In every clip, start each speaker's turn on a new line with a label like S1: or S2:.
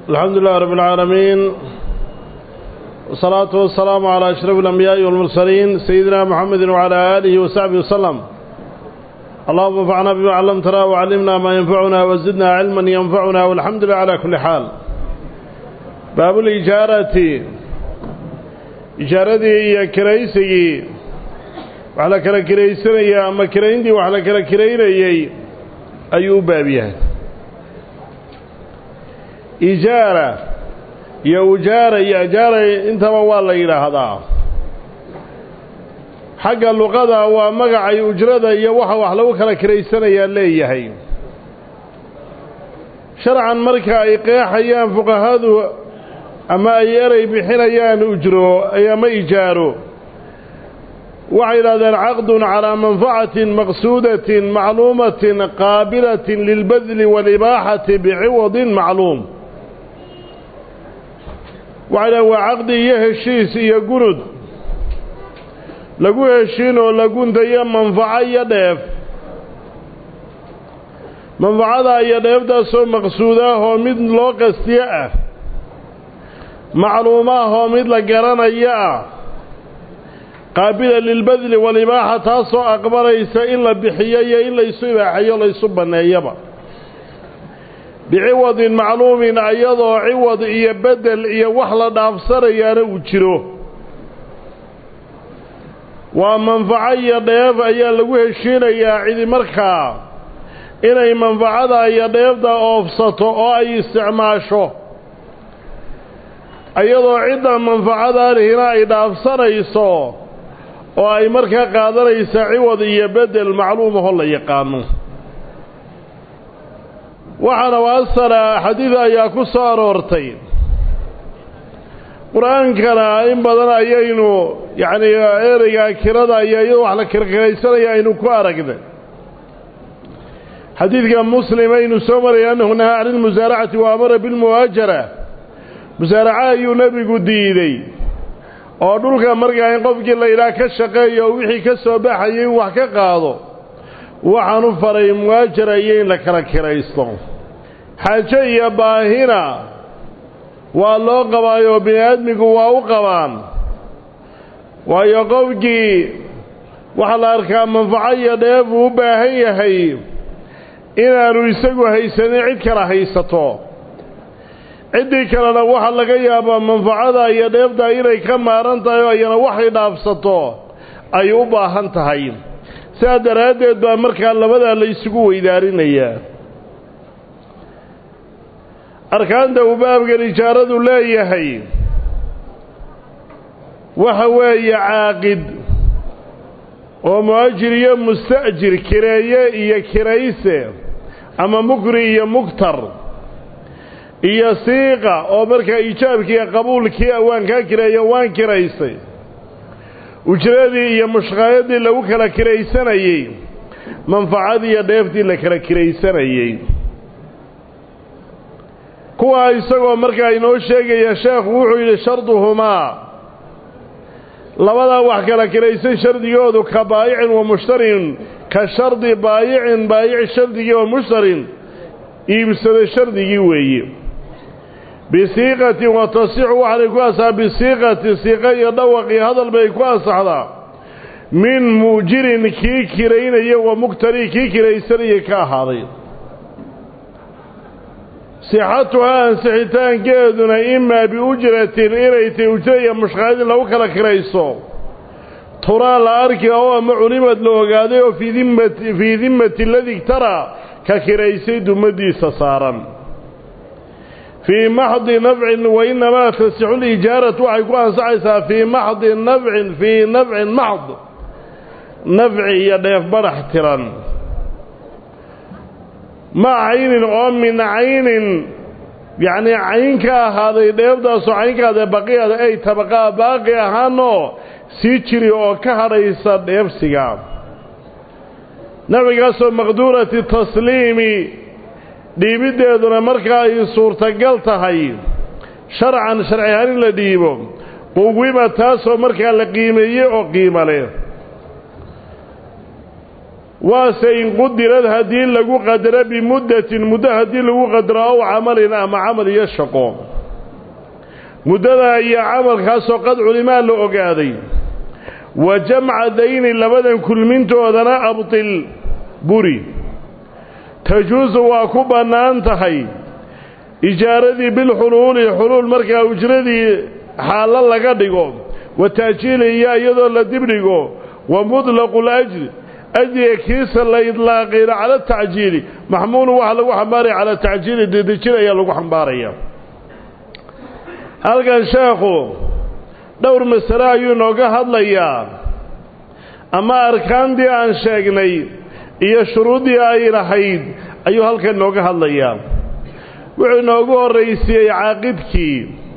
S1: الحمد لله رب العالمين والصلاة والسلام على أشرف الأنبياء والمرسلين سيدنا محمد وعلى آله وصحبه وسلم اللهم انفعنا بما علمتنا وعلمنا ما ينفعنا وزدنا علما ينفعنا والحمد لله على كل حال باب الإجارة إجارتي هي كريسي وعلى كلا كريسي أما كريندي وعلى كلا كريني أيوب بابيها ijaara iyo ujaara iyo ajaara intaba waa la yidhaahdaa xagga luqada waa magacay ujrada iyo waxa wax lagu kala kiraysanayaa leeyahay sharcan marka ay qeexayaan fuqahadu ama ay erey bixinayaan ujro ama ijaaro waxay yidhahdeen caqdun calaa manfacatin maqsuudatin macluumatin qaabilatin lilbadli waalibaaxati biciwadin macluum waxay dhahen waa caqdi iyo heshiis iyo gunud lagu heshiin oo la gundayo manfaco iyo dheef manfacada iyo dheeftaasoo maqsuudaahoo mid loo qastiyo ah macluumaahoo mid la garanayo ah qaabila lilbadli walibaaxa taasoo aqbalaysa in la bixiyo iyo in laysu ibaaxayo laysu banneeyaba biciwadin macluumin ayadoo ciwad iyo bedel iyo wax la dhaafsanayaana uu jiro waa manfaco iyo dheef ayaa lagu heshiinayaa cidi markaa inay manfacada iyo dheefda oofsato oo ay isticmaasho ayadoo cidda manfacadaanihina ay dhaafsanayso oo ay markaa qaadanaysa ciwad iyo bedel macluumaho la yaqaano waxaana waasala xadiid ayaa ku soo aroortay qur-aankana in badan ayaynu yacni ereyga kirada iyo iyadoo wax la kirkiraysanaya aynu ku aragnay xadiidka muslim aynu soo maraya annahu nahaa cani lmusaaracati wa amara bilmuhaajara musaaraca ayuu nebigu diiday oo dhulka markaa in qofkii la yidhaah ka shaqeeyo oo wixii ka soo baxayay in wax ka qaado waxaan u faray muhaajara iyo in la kala kiraysto xaajo iyo baahina waa loo qabaayoo bini aadmigu waa u qabaan waayo qofkii waxaa la arkaa manfaco iyo dheef uu u baahan yahay inaanu isagu haysanin cid kala haysato ciddii kalena waxaa laga yaabaa manfacada iyo dheefta inay ka maaran tahay oo ayana waxay dhaafsato ay u baahan tahay sidaa daraaddeed baa markaa labadaa la isugu weydaarinayaa arkaanta uu baabkan ijaaradu leeyahay waxa weeye caaqid oo mu'ajir iyo musta'jir kireeye iyo kirayse ama mukri iyo mugtar iyo siiqa oo markaa iijaabkiiyo qabuulkii waan kaa kireeyo waan kiraysay ujradii iyo mushqaayadii lagu kala kiraysanayey manfacadii iyo dheeftii la kala kiraysanayey kuwaa isagoo markaa inoo sheegaya sheekhu wuxuu yidhi sharduhumaa labadaa wax kala kiraysan shardigoodu ka baayicin wa mushtarin ka shardi baayicin baayici shardigii wa mushtarin iibsada shardigii weeye bisiiqatin wa tasixu waxaanay ku asaxaa bisiiqati siiqa iyo dhawaq iyo hadal bay ku ansaxdaa min mu'jirin kii kiraynaya wa muktari kii kiraysanayay ka ahaaday sixatuhaa ansixitaankeeduna imaa biujratin inay tahy ujra iyo mushqaadin lagu kala kirayso turaa la arki oo ama culimad la ogaaday oo fii dimmati ladii igtara ka kiraysay dumadiisa saaran fii maxdi nafcin wa inamaa tasixu lijaaratu waxay ku ansaxaysaa fii maxdi nafcin fii nafcin maxd nafci iyo dheef badhax tiran ma caynin oo min caynin yacnii cayn ka ahaaday dheefdaasoo cayn ka ahaaday baqiyada ay tabaqaa baaqi ahaanoo sii jiri oo ka hadhaysa dheefsiga nafcigaasoo maqduurati tasliimi dhiibiddeeduna marka ay suurtagal tahay sharcan sharci ahaan in la dhiibo quwima taasoo markaa la qiimeeyey oo qiimo leh waase in qudirad haddii lagu qadaro bimuddatin muddo haddii lagu qadaro ow camalin ama camal iyo shaqo muddada iyo camalkaasoo qad culimaa la ogaaday wa jamca dayni labadan kulmintoodana abtil buri tajuusu waa ku bannaan tahay ijaaradii bilxuluuli xuluul markaa ujradii xaallo laga dhigo wa ta'jiili iyo iyadoo la dibdhigo wa mutlaqu lajri ajriga kiisa la idlaaqayna cala tacjiili maxmuulu waxaa lagu xambaaraya cala tacjiili dedejin ayaa lagu xambaaraya halkan sheekhu dhowr masale ayuu inooga hadlayaa ama arkaantii aan sheegnay iyo shuruuddii ay lahayd ayuu halkan inooga hadlayaa wuxuu inoogu horraysiiyey caaqidkii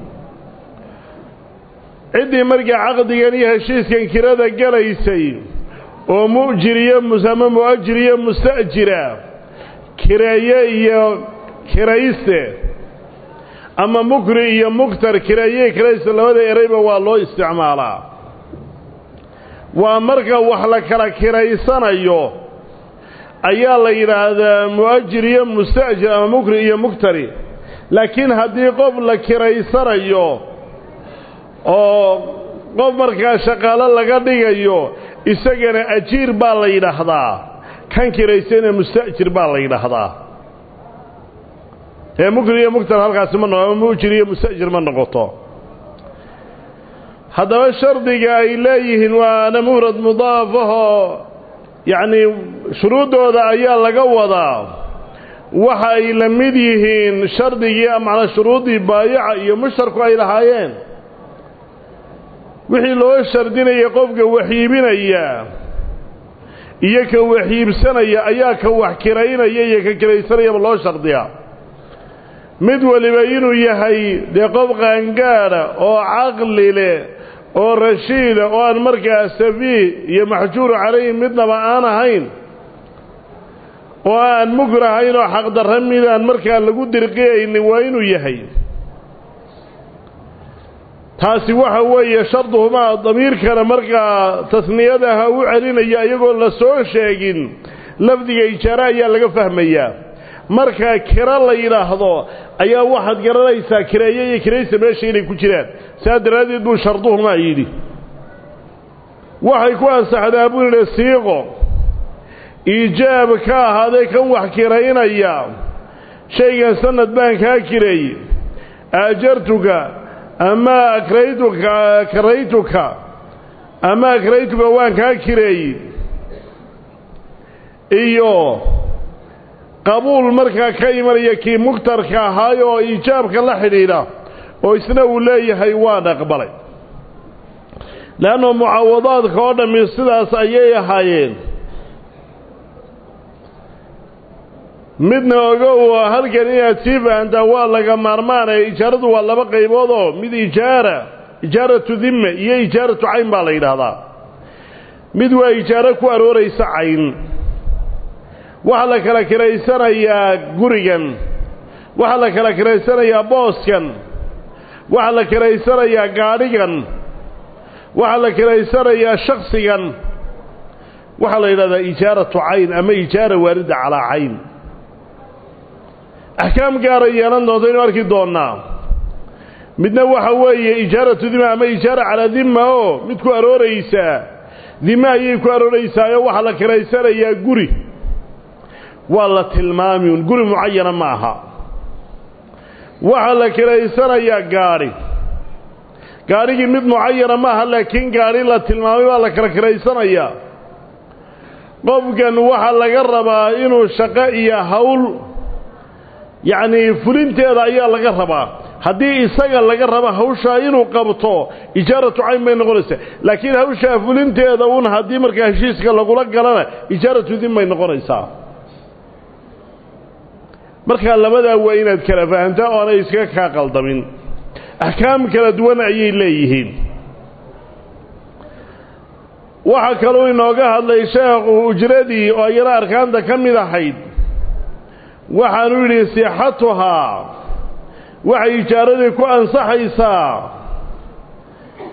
S1: ciddii markaa caqdigan iyo heshiiskan kirada gelaysay oo mu'jir iyo ama mu'ajir iyo musta'jira kireeye iyo kirayste ama mukri iyo muktar kireeye kirayste labada ereyba waa loo isticmaalaa waa marka wax la kala kiraysanayo ayaa la yidhaahdaa mu'ajir iyo musta'jir ama mukri iyo muktari laakiin haddii qof la kiraysanayo oo qof markaa shaqaalo laga dhigayo isagana ajiir baa la yidhaahdaa kan kiraysana musta'jir baa la yidhaahdaa ee mukri iyo muktar halkaasi ma noqo ama mu'jir iyo musta'jir ma noqoto haddaba shardiga ay leeyihiin waana mufrad mudaafahoo yacnii shuruuddooda ayaa laga wadaa waxa ay la mid yihiin shardigii macnaa shuruuddii baayaca iyo mushtarku ay lahaayeen wixii loo shardinaya qofka waxiibinaya iyo ka waxiibsanaya ayaa ka wax kiraynaya iyo ka kiraysanayaba loo shardiyaa mid waliba inuu yahay dee qof qaangaadha oo caqli leh oo rashiida oo aan markaa safiih iyo maxjuur calayhi midnaba aan ahayn oo aan mukrahayn oo xaqdarra midaan markaa lagu dirqiyaynin waa inuu yahay taasi waxa weeye sharduhumaa damiirkana markaa tasniyadaha u celinaya iyagoo la soo sheegin lafdiga ijaare ayaa laga fahmayaa marka kiro la yidhaahdo ayaa waxaad garanaysaa kireeye iyo kiraysa meesha inay ku jiraan saa daraaddeed buu sharduhumaa yidhi waxay ku ansaxdaa buu yidhi siiqo iijaab ka ahaaday kan wax kiraynaya shaygan sanad baan kaa kireeye aajartuka ama akraytuka karaytuka ama akraytuka waan kaa kireeyey iyo qabuul markaa ka imanaya kii mugtarka ahaay oo iijaabka la xidhiidha oo isna uu leeyahay waan aqbalay leanno mucaawadaadka oo dhammi sidaas ayay ahaayeen midna ogow halkan inaad sii fahantaa waa laga maarmaanaya ijaaradu waa laba qaybood oo mid ijaara ijaaratu dimme iyo ijaaratu cayn baa la yidhaahdaa mid waa ijaaro ku arooraysa cayn waxaa la kala kiraysanayaa gurigan waxaa la kala kiraysanayaa booskan waxaa la kiraysanayaa gaadhigan waxaa la kiraysanayaa shaksigan waxaa la yidhahdaa ijaaratu cayn ama ijaara waarida calaa cayn axkaam gaara yeelan doonto inu arki doonnaa midna waxa weeye ijaaratu dima ama ijaara calaa dimma oo mid ku arooraysaa dime ayay ku arooraysaayoo waxaa la kiraysanayaa guri waa la tilmaami un guri mucayana ma aha waxaa la kiraysanayaa gaadhi gaadhigii mid mucayana ma aha laakiin gaadhi la tilmaamay baa la kala kiraysanayaa qofkan waxaa laga rabaa inuu shaqo iyo hawl yacnii fulinteeda ayaa laga rabaa haddii isaga laga raba hawshaa inuu qabto ijaaratu cayn bay noqonaysaa laakiin hawshaa fulinteeda un haddii markaa heshiiska lagula galana ijaaratu din bay noqonaysaa markaa labadaa waa inaad kala fahantaa oo aanay iskaga kaa qaldamin axkaam kala duwan ayay leeyihiin waxaa kaluu inooga hadlay sheekhu ujradii oo iyana arkaanta ka mid ahayd waxaanu yidhi sixatuhaa waxay ijaaradii ku ansaxaysaa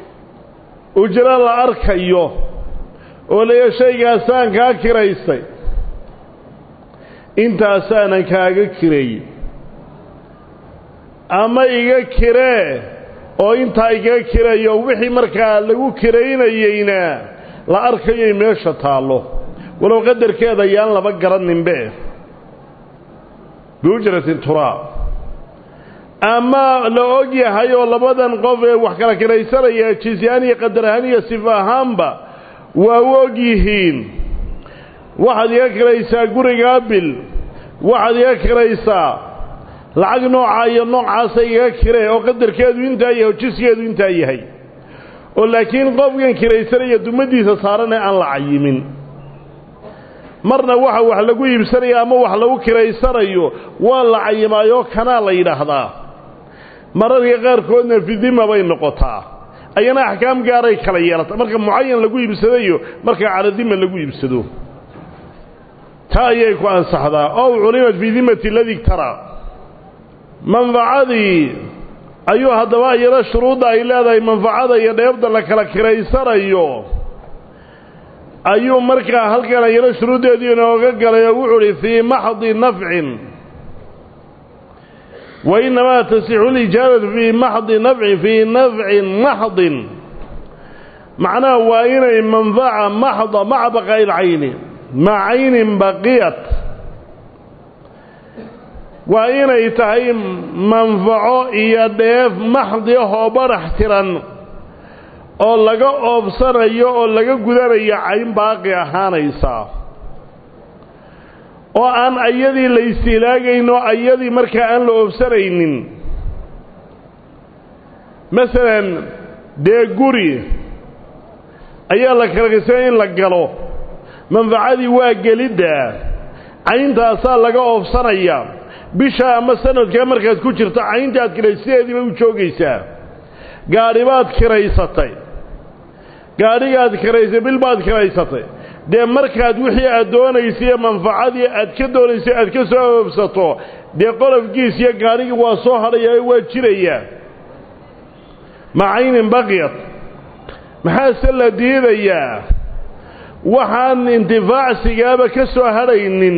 S1: ujro la arkayo oo leeya shaygaasaan kaa kiraystay intaasaanan kaaga kiray ama iga kiree oo intaa igaga kirayo wixii markaa lagu kiraynayeyna la arkayay meesha taallo walow qadarkeeda yaan laba garanninbe biujratin turaab ama la og yahay oo labadan qof ee wax kala kiraysanaya jisyahaan iyo qadar ahaan iyo sif ahaanba waa u og yihiin waxaad iga kiraysaa gurigaa bil waxaad iga kiraysaa lacag noocaa iyo noocaasa igaga kiree oo qadarkeedu intaa yahay oo jiskeedu intaa yahay oo laakiin qofkan kiraysanaya dumadiisa saaranee aan la cayimin marna waxa wax lagu iibsanaya ama wax lagu kiraysanayo waa la cayimaayoo kanaa la yidhaahdaa mararka qaarkoodna fidima bay noqotaa ayana axkaam gaaray kala yeelata marka mucayan lagu iibsadayo marka caladima lagu iibsado taa ayay ku ansaxdaa ow culimat fii dimati ladii taraa manfacadii ayuu haddaba iyada shuruudda ay leedahay manfacada iyo dheebda la kala kiraysanayo ayuu markaa halkan iyada shuruuddeedii inooga galay oo wuxuu uhi fii maxdi nafcin wa innamaa tasixu lijaaratu fii maxdi nafcin fii nafcin maxdin macnaha waa inay manfaca maxda maca baqaa'i lcayni maca caynin baqiyat waa inay tahay manfaco iyo dheef maxdi ah oo barax tiran oo laga oobsanayo oo laga gudanayo cayn baaqi ahaanaysa oo aan ayadii la istiilaagayn oo ayadii markaa aan la oobsanaynin masalan dee guri ayaa la kalakisay in la galo manfacadii waa gelidda cayntaasaa laga oobsanaya bisha ama sanadkaa markaad ku jirto caynta aad kiraysideediiba u joogaysaa gaadhi baad kiraysatay gaadhigaad kiraysay bil baad kiraysatay dee markaad wixii aad doonaysay iyo manfacadii aad ka doonaysay aad ka soo oobsato dee qolofkiis iyo gaadhigii waa soo hadhayaa waa jirayaa macaynin baqiyad maxaase la diidayaa waxaan intifaacsigaaba ka soo hadhaynin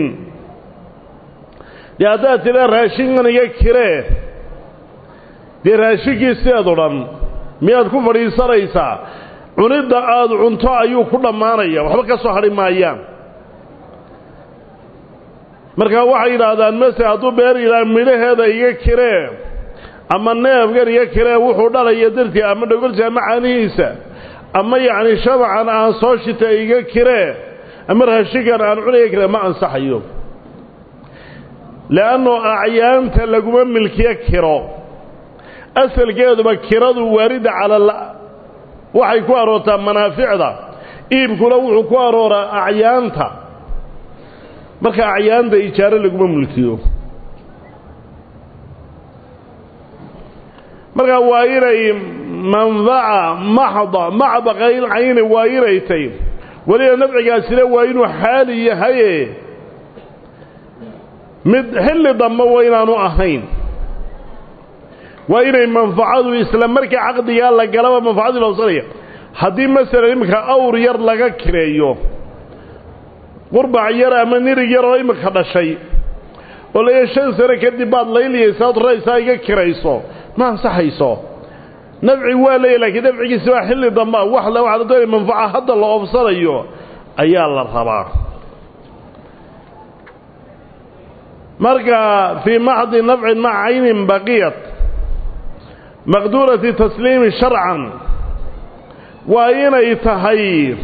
S1: dee haddaad tidhaa raashinkan iga kiree dee raashinkii sideed o dhan miyaad ku fadhiisanaysaa cunidda aada cunto ayuu ku dhammaanaya waxba ka soo hadhi maayaan markaa waxay yidhaahdaan mase hadduu beer ilaa midhaheeda iga kiree ama neefgan iga kiree wuxuu dhalaya dartii ama dhogolsi ama caanihiisa ama yacni shabacan aan soo shita iga kiree ama raashinkan aan cuniga kiree ma ansaxayo le'annu acyaanta laguma milkiyo kiro asalkeeduba kiradu waaridda cala waxay ku aroortaa manaaficda iibkuna wuxuu ku arooraa acyaanta marka acyaanta ijaaro laguma mulkiyo markaa waa inay manfaca maxda maca baqayl cayni waa inay tay weliba nafcigaasina waa inuu xaali yahaye mid xilli dambe waa inaanu ahayn waa inay manfacadu isla markii caqdigaa la galaba manfacadii loobsanaya haddii masalan iminka awr yar laga kireeyo qurbac yar ama nirig yar oo iminka dhashay oo laya shan sano kadib baad layliyaysaad raysaa iga kirayso ma ansaxayso nafci waa leeya lakiin nafcigiisi waa xilli damba wax la waxaa la doonaya manfaca hadda la oobsanayo ayaa la rabaa marka fii maxdi nafcin maca caynin baqiyat maqduurati tasliimi sharcan waa inay tahay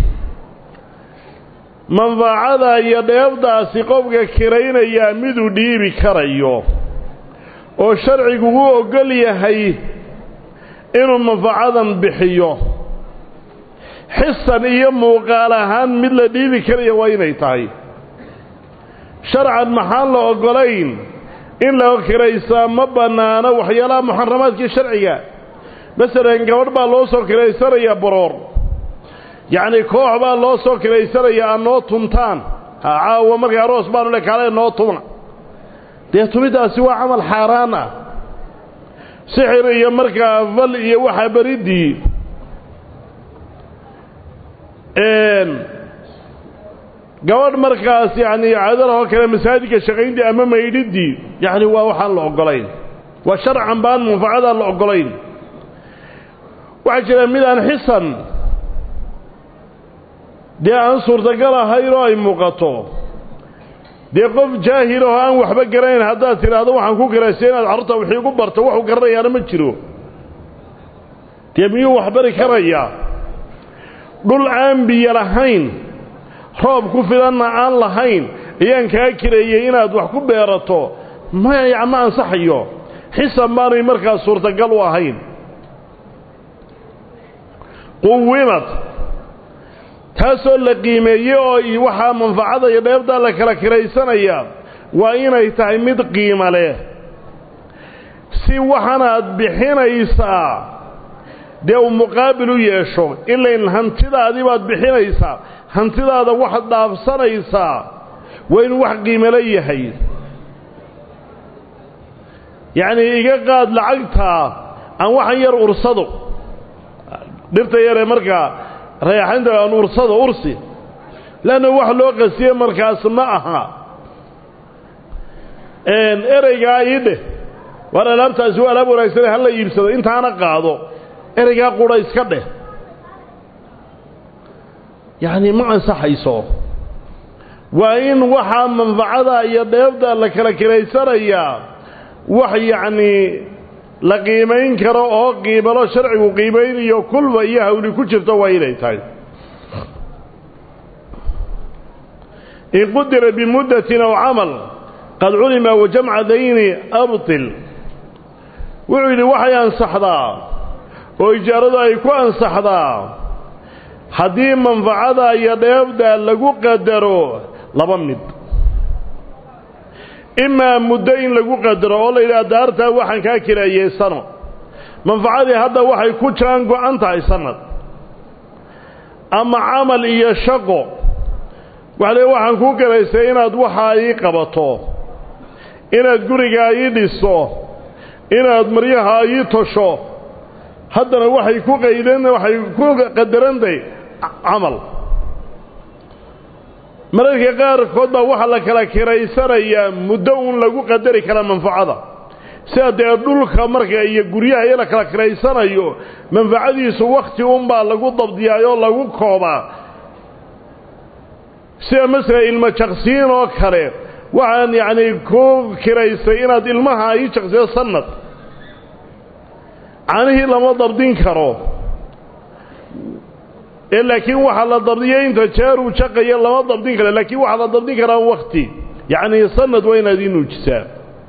S1: manfacada iyo dheebdaasi qofka kiraynayaa miduu dhiibi karayo oo sharcigu u oggol yahay inuu manfacadan bixiyo xisan iyo muuqaal ahaan mid la dhiibi karaya waa inay tahay sharcan maxaan la oggolayn in la kiraysaa ma bannaano waxyaalaha muxaramaadkii sharciga masalan gabadh baa loo soo kiraysanayaa baroor yacni koox baa loo soo kiraysanayaa aan noo tuntaan ha caawa markay aroos baanu le kaale noo tuma dee tumiddaasi waa camal xaaraan ah sixir iyo markaa fal iyo waxaa beriddii gabadh markaas yacni cadalahoo kale masaajidka shaqayntii ama maydhiddii yacni waa waxaan la oggolayn waa sharcan baan manfacadaan la oggolayn waxaa jira mid aan xisan dee aan suurtagal ahayn oo ay muuqato dee qof jaahil oo aan waxba garanayn haddaad tidhaahdo waxaan ku garaysay inaad carruurta wixii ugu barto waxuu garanayaana ma jiro dee miyuu waxbari karayaa dhul aan biyo lahayn roob ku filanna aan lahayn ayaan kaa kireeyey inaad wax ku beerato maya ma ansaxayo xisan baanay markaas suurtagal u ahayn quwimad taasoo la qiimeeyey oo waxaa manfacada iyo dheebdaa la kala kiraysanaya waa inay tahay mid qiimo leh si waxanaad bixinaysaa dee uu muqaabil u yeesho ilayn hantidaadii baad bixinaysaa hantidaada waxaad dhaafsanaysaa waa inuu wax qiimolo yahay yacnii iga qaad lacagtaa aan waxan yar ursado dhirta yaree markaa rayaxaynta aan ursado ursi leanna wax loo qasiye markaas ma aha ereygaa ii dheh waar alaabtaasi waa alaab wanaagsane hala iibsado intaana qaado ereygaa qudha iska dheh yacni ma ansaxayso waa in waxaa manfacada iyo dheebda la kala kiraysanayaa wax yacnii la qiimayn karo oo qiibalo sharcigu qiimaynayo kulba iyo hawli ku jirto waa inay tahay in qudira bimuddatin aw camal qad culima wajamca dayni abtil wuxuu yidhi waxay ansaxdaa oo ijaaradu ay ku ansaxdaa haddii manfacada iyo dheebda lagu qadaro laba mid imaa muddo in lagu qadaro oo la yidhaha daartaa waxaan kaa kiraayey sano manfacadii hadda waxay ku jaan go-an tahay sanad ama camal iyo shaqo waxa le waxaan kuu garaystay inaad waxaa ii qabato inaad gurigaa ii dhiso inaad maryaha ii tosho haddana waxay ku qaydan waxay ku qadarantahay camal mararka qaarkood baa waxaa la kala kiraysanayaa muddo uun lagu qadari karaa manfacada sida dee dhulka marka iyo guryaha iyo la kala kiraysanayo manfacadiisu wakhti unbaa lagu dabdiyaayoo lagu koobaa sida masala ilmo jaqsiin oo kale waxaan yacni ku kiraystay inaad ilmaha ii jaqsiyo sanad canihii lama dabdin karo ee laakiin waxaa la dabdiyay inta jeer uu jaqaya lama dabdin karo laakiin waxaa la dabdin karaa wakti yacnii sanad waa inaad ii nuujisaa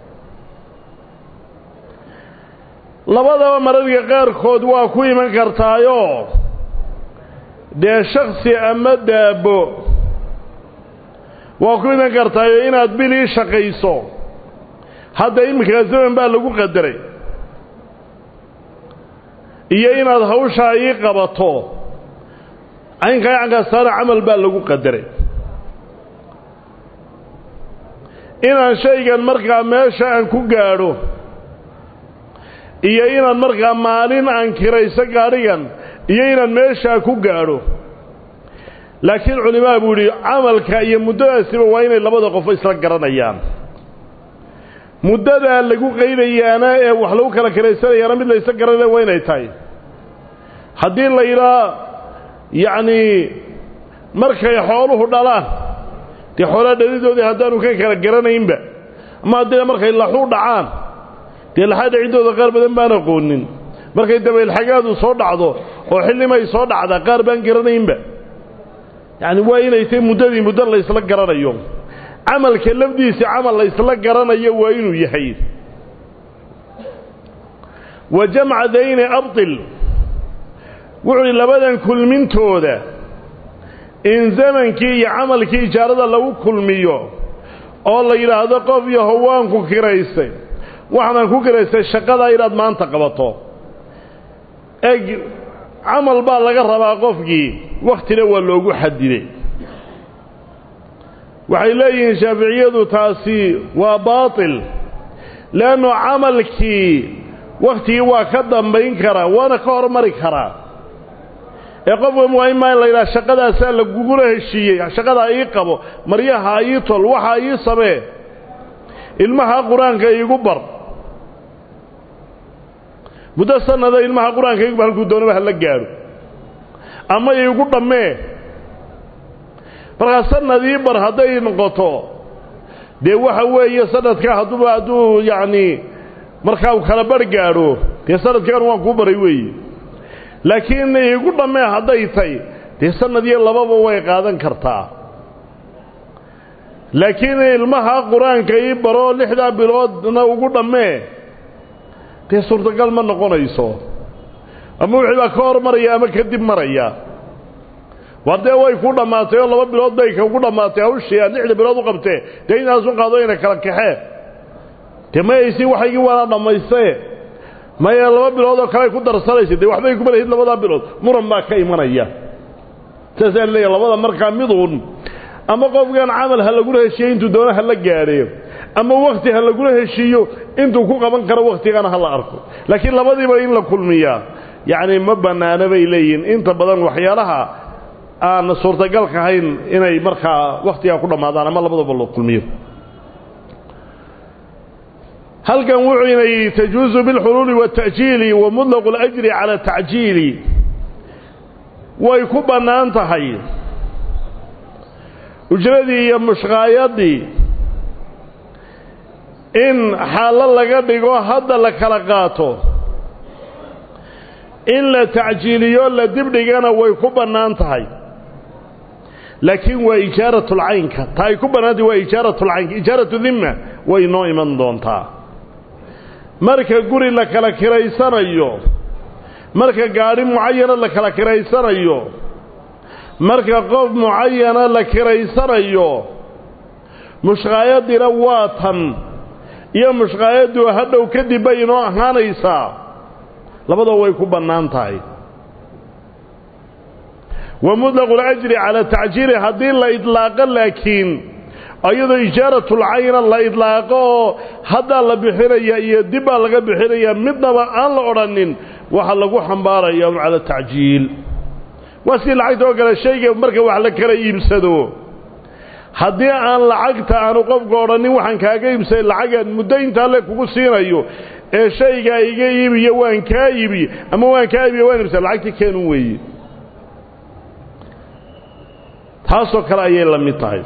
S1: labadaba mararka qaarkood waa ku iman kartaayoo dee shaksi ama daabo waa ku iman kartaayo inaad bil ii shaqayso hadda iminkaa zaman baa lagu qadaray iyo inaad hawshaa ii qabato caynkaa cankastaana camal baa lagu qadaray inaan shaygan markaa meesha aan ku gaadho iyo inaan markaa maalin aan kirayso gaadhigan iyo inaan meeshaa ku gaadho laakiin culimaa buu idhi camalka iyo muddadaasiba waa inay labada qofo isla garanayaan muddadaa lagu qaydayaana ee wax lagu kala kiraysanayaana mid la isla garanaya waa inay tahay haddii la yidhaa yacnii markay xooluhu dhalaan dee xoolaa dhalidoodii haddaanu ka kala garanaynba ama haddina markay laxu dhacaan dee laxaada ciddooda qaar badan baan aqoonin markay dabaylxagaadu soo dhacdo oo xillimay soo dhacdaa qaar baan garanaynba yacni waa inay tahay muddadii muddo la ysla garanayo camalka lafdiisa camal la ysla garanayo waa inuu yahay wa jamca dayni abtil wuxuu hi labadan kulmintooda in zamankii iyo camalkii ijaarada lagu kulmiyo oo la yidhaahdo qof yaho waan ku kiraystay waxaanan ku kiraystay shaqadaa inaad maanta qabato eg camal baa laga rabaa qofkii wakhtina waa loogu xadiday waxay leeyihiin shaaficiyadu taasi waa baatil leannu camalkii wakhtigii waa ka dambayn karaa waana ka hormari karaa ee qofka waa imaa in la yidhaha shaqadaasaa lagugula heshiiyey shaqadaa ii qabo maryaha ii tol waxaa ii samee ilmaha qur-aanka iigu bar muddo sanada ilmaha qur-aanka iigu bar halkuu doonaba hala gaadho ama iigu dhammee markaa sanad ii bar hadday noqoto dee waxa weeye sanadka hadduuba hadduu yacni markaa uu kala bar gaadho dee sanadkan waan kuu baray weeye laakiin iigu dhammee hadday tay dee sanad iyo lababa way qaadan kartaa laakiin ilmaha qur-aanka ii baro lixdaa biloodna ugu dhammee dee suurtagal ma noqonayso ama wixii baa ka hor maraya ama kadib maraya war dee way ku dhammaatay oo laba bilood bay kugu dhammaatay hawshii aad lixda bilood u qabtee dee intaasu qaado ina kala kaxee dee mayaysi waxaygii waana dhammaystae maya laba bilood oo kale ku darsanaysa dee waxbay kuma lahid labadaa bilood muran baa ka imanaya saasaan leeya labada markaa miduun ama qofkan camal ha lagula heshiiyo intuu doono ha la gaadhe ama wakti ha lagula heshiiyo intuu ku qaban karo waktigana ha la arko laakiin labadiiba in la kulmiyaa yacni ma bannaano bay leeyihiin inta badan waxyaalaha aan suurtagalka ahayn inay markaa wakhtigaa ku dhammaadaan ama labadaba loo kulmiyo halkan wuxuu inay tajuuzu bilxuluuli waata'jiili wa mutlaqu اlajri cala tacjiili way ku bannaan tahay ujradii iyo mushqaayadii in xaallo laga dhigo hadda la kala qaato in la tacjiiliyo la dibdhigana way ku bannaan tahay laakiin waa ijaaratulcaynka ta ay ku bannaantahy waa ijaaratulcaynka ijaaratu dimma way noo iman doontaa marka guri la kala kiraysanayo marka gaadhi mucayana la kala kiraysanayo marka qof mucayana la kiraysanayo mushqaayadina waa tan iyo mushqaayaddu hadhow kadib bay inoo ahaanaysaa labadoo way ku bannaan tahay wa mutlaqu اlajri cala tacjiili haddii la idlaaqo laakiin iyadoo ijaaratulcayna la idlaaqo oo haddaa la bixinaya iyo dib baa laga bixinaya midnaba aan la odhanin waxaa lagu xambaaraya un cala tacjiil waa sidii lacagta oo kale shayga marka wax la kala iibsado haddii aan lacagta aanu qofka odhanin waxaan kaaga iibsaday lacagaan muddo intaa le kugu siinayo ee shaygaa iga iibiyo waan kaa iibiye ama waan kaa iibiye waan iibsada lacagtii keenun weeye taasoo kale ayay la mid tahay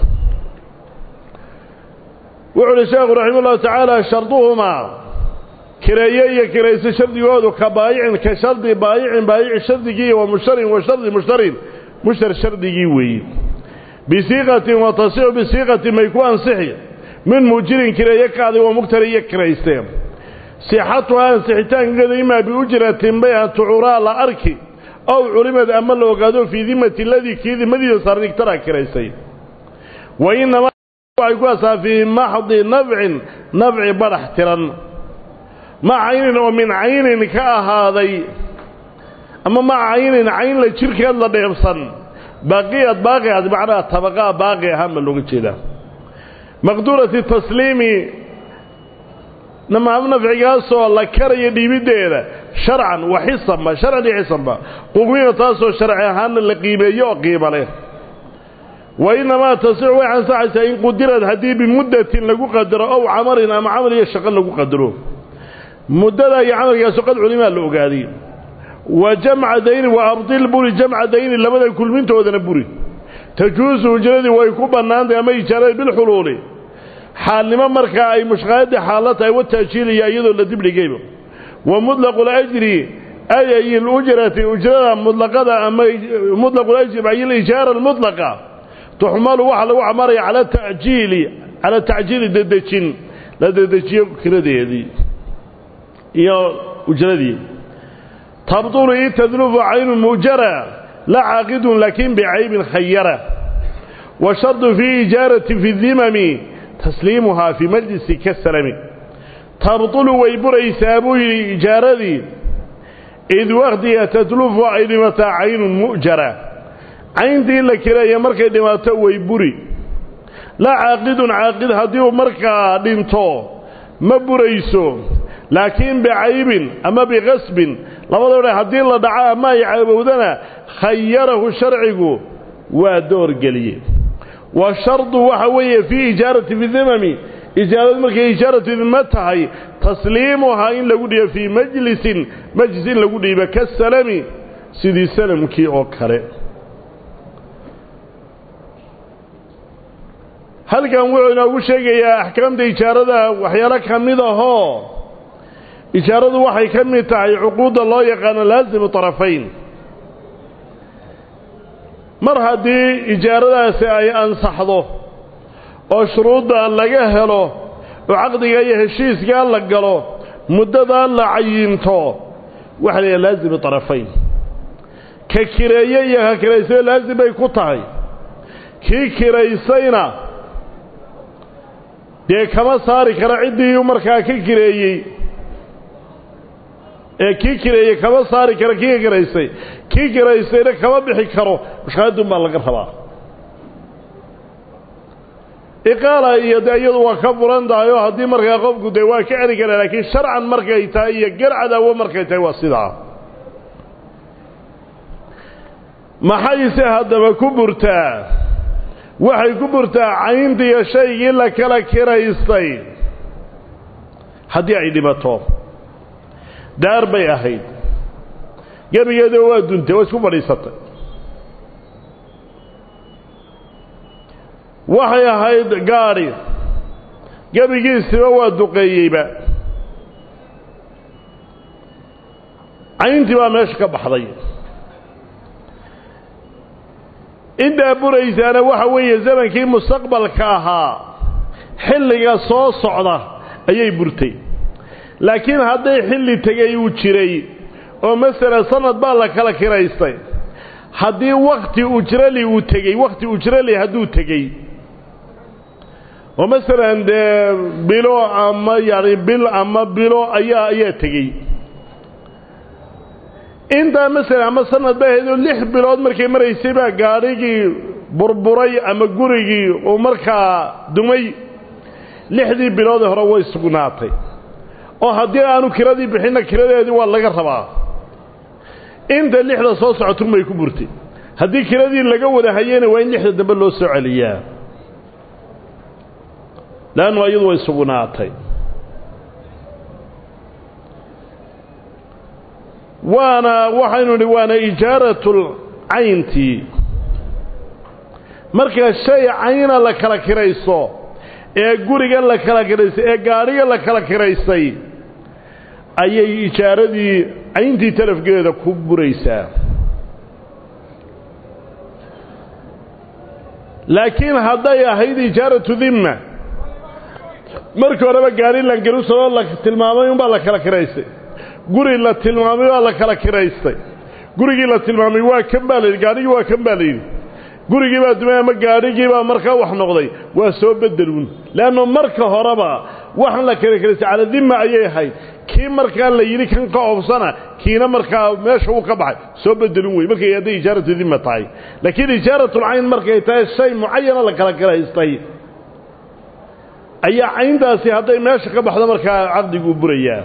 S1: wuxu uhi sheekhu raxima ullahu tacaala sharduhumaa kireeye iyo kirayso shardigoodu ka baayicin ka shardi baayicin baayici shardigii wa mushtarin wa shardi mushtarin mushtar shardigii weeye bisiiqatin wa tasixu bisiiqatin may ku ansixi min muujirin kireeye kaaday wa mugtari iyo kiraysteen sixatuhaa ansixitaankeeda imaa biujratin bay an tucuraa la arki ow culimad ama la ogaado fii dimati ladii kii dimadiisa sarnigtaraa kiraysay wa inamaa waxay ku asaa fii maxdi nafcin nafci badhax tiran ma caynin oo min caynin ka ahaaday ama ma caynin cayn la jirkeed la dheebsan baaqiyad baaqi aad macnaha tabaqaa baaqi ahaan baa looga jeedaa maqduurati tasliimi nafcigaasoo la karaya dhiibiddeeda sharcan wa xisanba sharcan iyo xisanba qugmina taasoo sharci ahaanna la qiimeeyo oo qiimo leh wa inamaa tasixu way ansaxaysaa in qudirad haddii bimuddatin lagu qadaro ow camalin ama camal iyo shaqo lagu qadaro muddada iyo camalkaasu qad culimaa la ogaaday wa jamca dayni wa abdil buri jamca dayni labada kulmintoodana buri tajuusu ujradii way ku bannaantahay ama ijaarada bilxuluuli xaalnimo markaa ay mushqaayadii xaallo tahay wataajiiliya iyadoo la dibdhigayba wa mutlaqu lajri ay lujrati ujrada mutlaqada ama mutlaqu lajri ay lijaara almutlaqa tuxmalu waxaa lagu camaraya cala tajiili cala tacjiili dedejin la dedejiyo kiradeedii iyo ujradii tabtulu i tadlufu caynu mujara la caaqidun laakin bicaybin khayara wa shardu fii ijaarati fi dimami tasliimuhaa fii majlisi kasalami tabtulu way buraysaa buu yidhi ijaaradii id wakhtiga tatlufu ay dhimataa caynun mu'jara cayntii la kireeya markay dhimaato way buri laa caaqidun caaqid haddii uu markaa dhinto ma burayso laakiin bicaybin ama biqasbin labadoo dha haddii la dhaco ama ay caabowdana khayarahu sharcigu waa doorgeliye wa shardu waxa weeye fii ijaarati bidimami ijaaradu markay ijaaratu dima tahay tasliimuhaa in lagu dhiibo fii majlisin majlis in lagu dhiibo kasalami sidii salamkii oo kale halkan wuxuu inoogu sheegayaa axkaamta ijaarada waxyaalo ka mid ahoo ijaaradu waxay ka mid tahay cuquudda loo yaqaano laasimu طarafayn mar haddii ijaaradaasi ay ansaxdo oo shuruudda laga helo oo caqdiga iyo heshiiskaa la galo muddadaa la cayinto waxa la yidhaha laasimu طarafayn ka kireeye iyo ka kiraysay laasim bay ku tahay kii kiraysayna dee kama saari kara ciddii markaa ka kireeyey ee kii kireeyey kama saari kara kii ka kiraysay kii kiraysayna kama bixi karo mushkaaladun baa laga rabaa iqaala iyo dee iyadu waa ka furan tahay oo haddii markaa qofku dee waa ka celi kara laakiin sharcan markay tahay iyo garcadaawo markay tahay waa sidaa maxayse haddaba ku burtaa waxay ku burtaa cayntiiyo shaygii la kala kiraystay haddii ay dhimato daar bay ahayd gebigeeda waa duntay waa isku fadhiisatay waxay ahayd gaadhi gebigiisiba waa duqeeyeyba cayntii baa meesha ka baxday intaa buraysaana waxa weeye zamankii mustaqbalka ahaa xilliga soo socda ayay burtay laakiin hadday xilli tegay uu jiray oo masalan sanad baa la kala kiraystay haddii wakti ujrali uu tegey wakti ujrali hadduu tegey oo masalan dee bilo ama yani bil ama bilo ayaa ayaa tegey intaa masalan ama sanad ba ahayd oo lix bilood markay maraysay baa gaadhigii burburay ama gurigii uu markaa dumay lixdii biloodee hore way sugnaatay oo haddii aanu kiradii bixinna kiradeedii waa laga rabaa inta lixda soo socotun bay ku burtay haddii kiradii laga wada hayena waa in lixda dambe loo soo celiyaa leannu iyadu way sugnaatay waana waxaynu nidhi waana ijaaratul cayntii marka shay cayna la kala kirayso ee gurigan la kala kiraystay ee gaadhiga la kala kiraystay ayay ijaaradii cayntii talafgeeda ku buraysaa laakiin hadday ahayd ijaaratu dimma markii horeba gaadhi langelusoo la tilmaamay unbaa la kala kiraystay guri la tilmaamay waa la kala kiraystay gurigii la tilmaamay waa kan baa layidhi gaadhigii waa kan baa layidhi gurigii baa dumay ama gaadhigii baa markaa wax noqday waa soo bedeluun leanno marka horeba waxaan la kala kiraystay cala dimma ayay ahayd kii markaa la yidhi kan ka oobsana kiina markaa meesha uu ka baxay soo bedelun wey markay hadday ijaaratu dimma tahay laakiin ijaaratul-cayn markay tahay shay mucayana la kala kiraystay ayaa cayntaasi hadday meesha ka baxdo markaa caqdiguu burayaa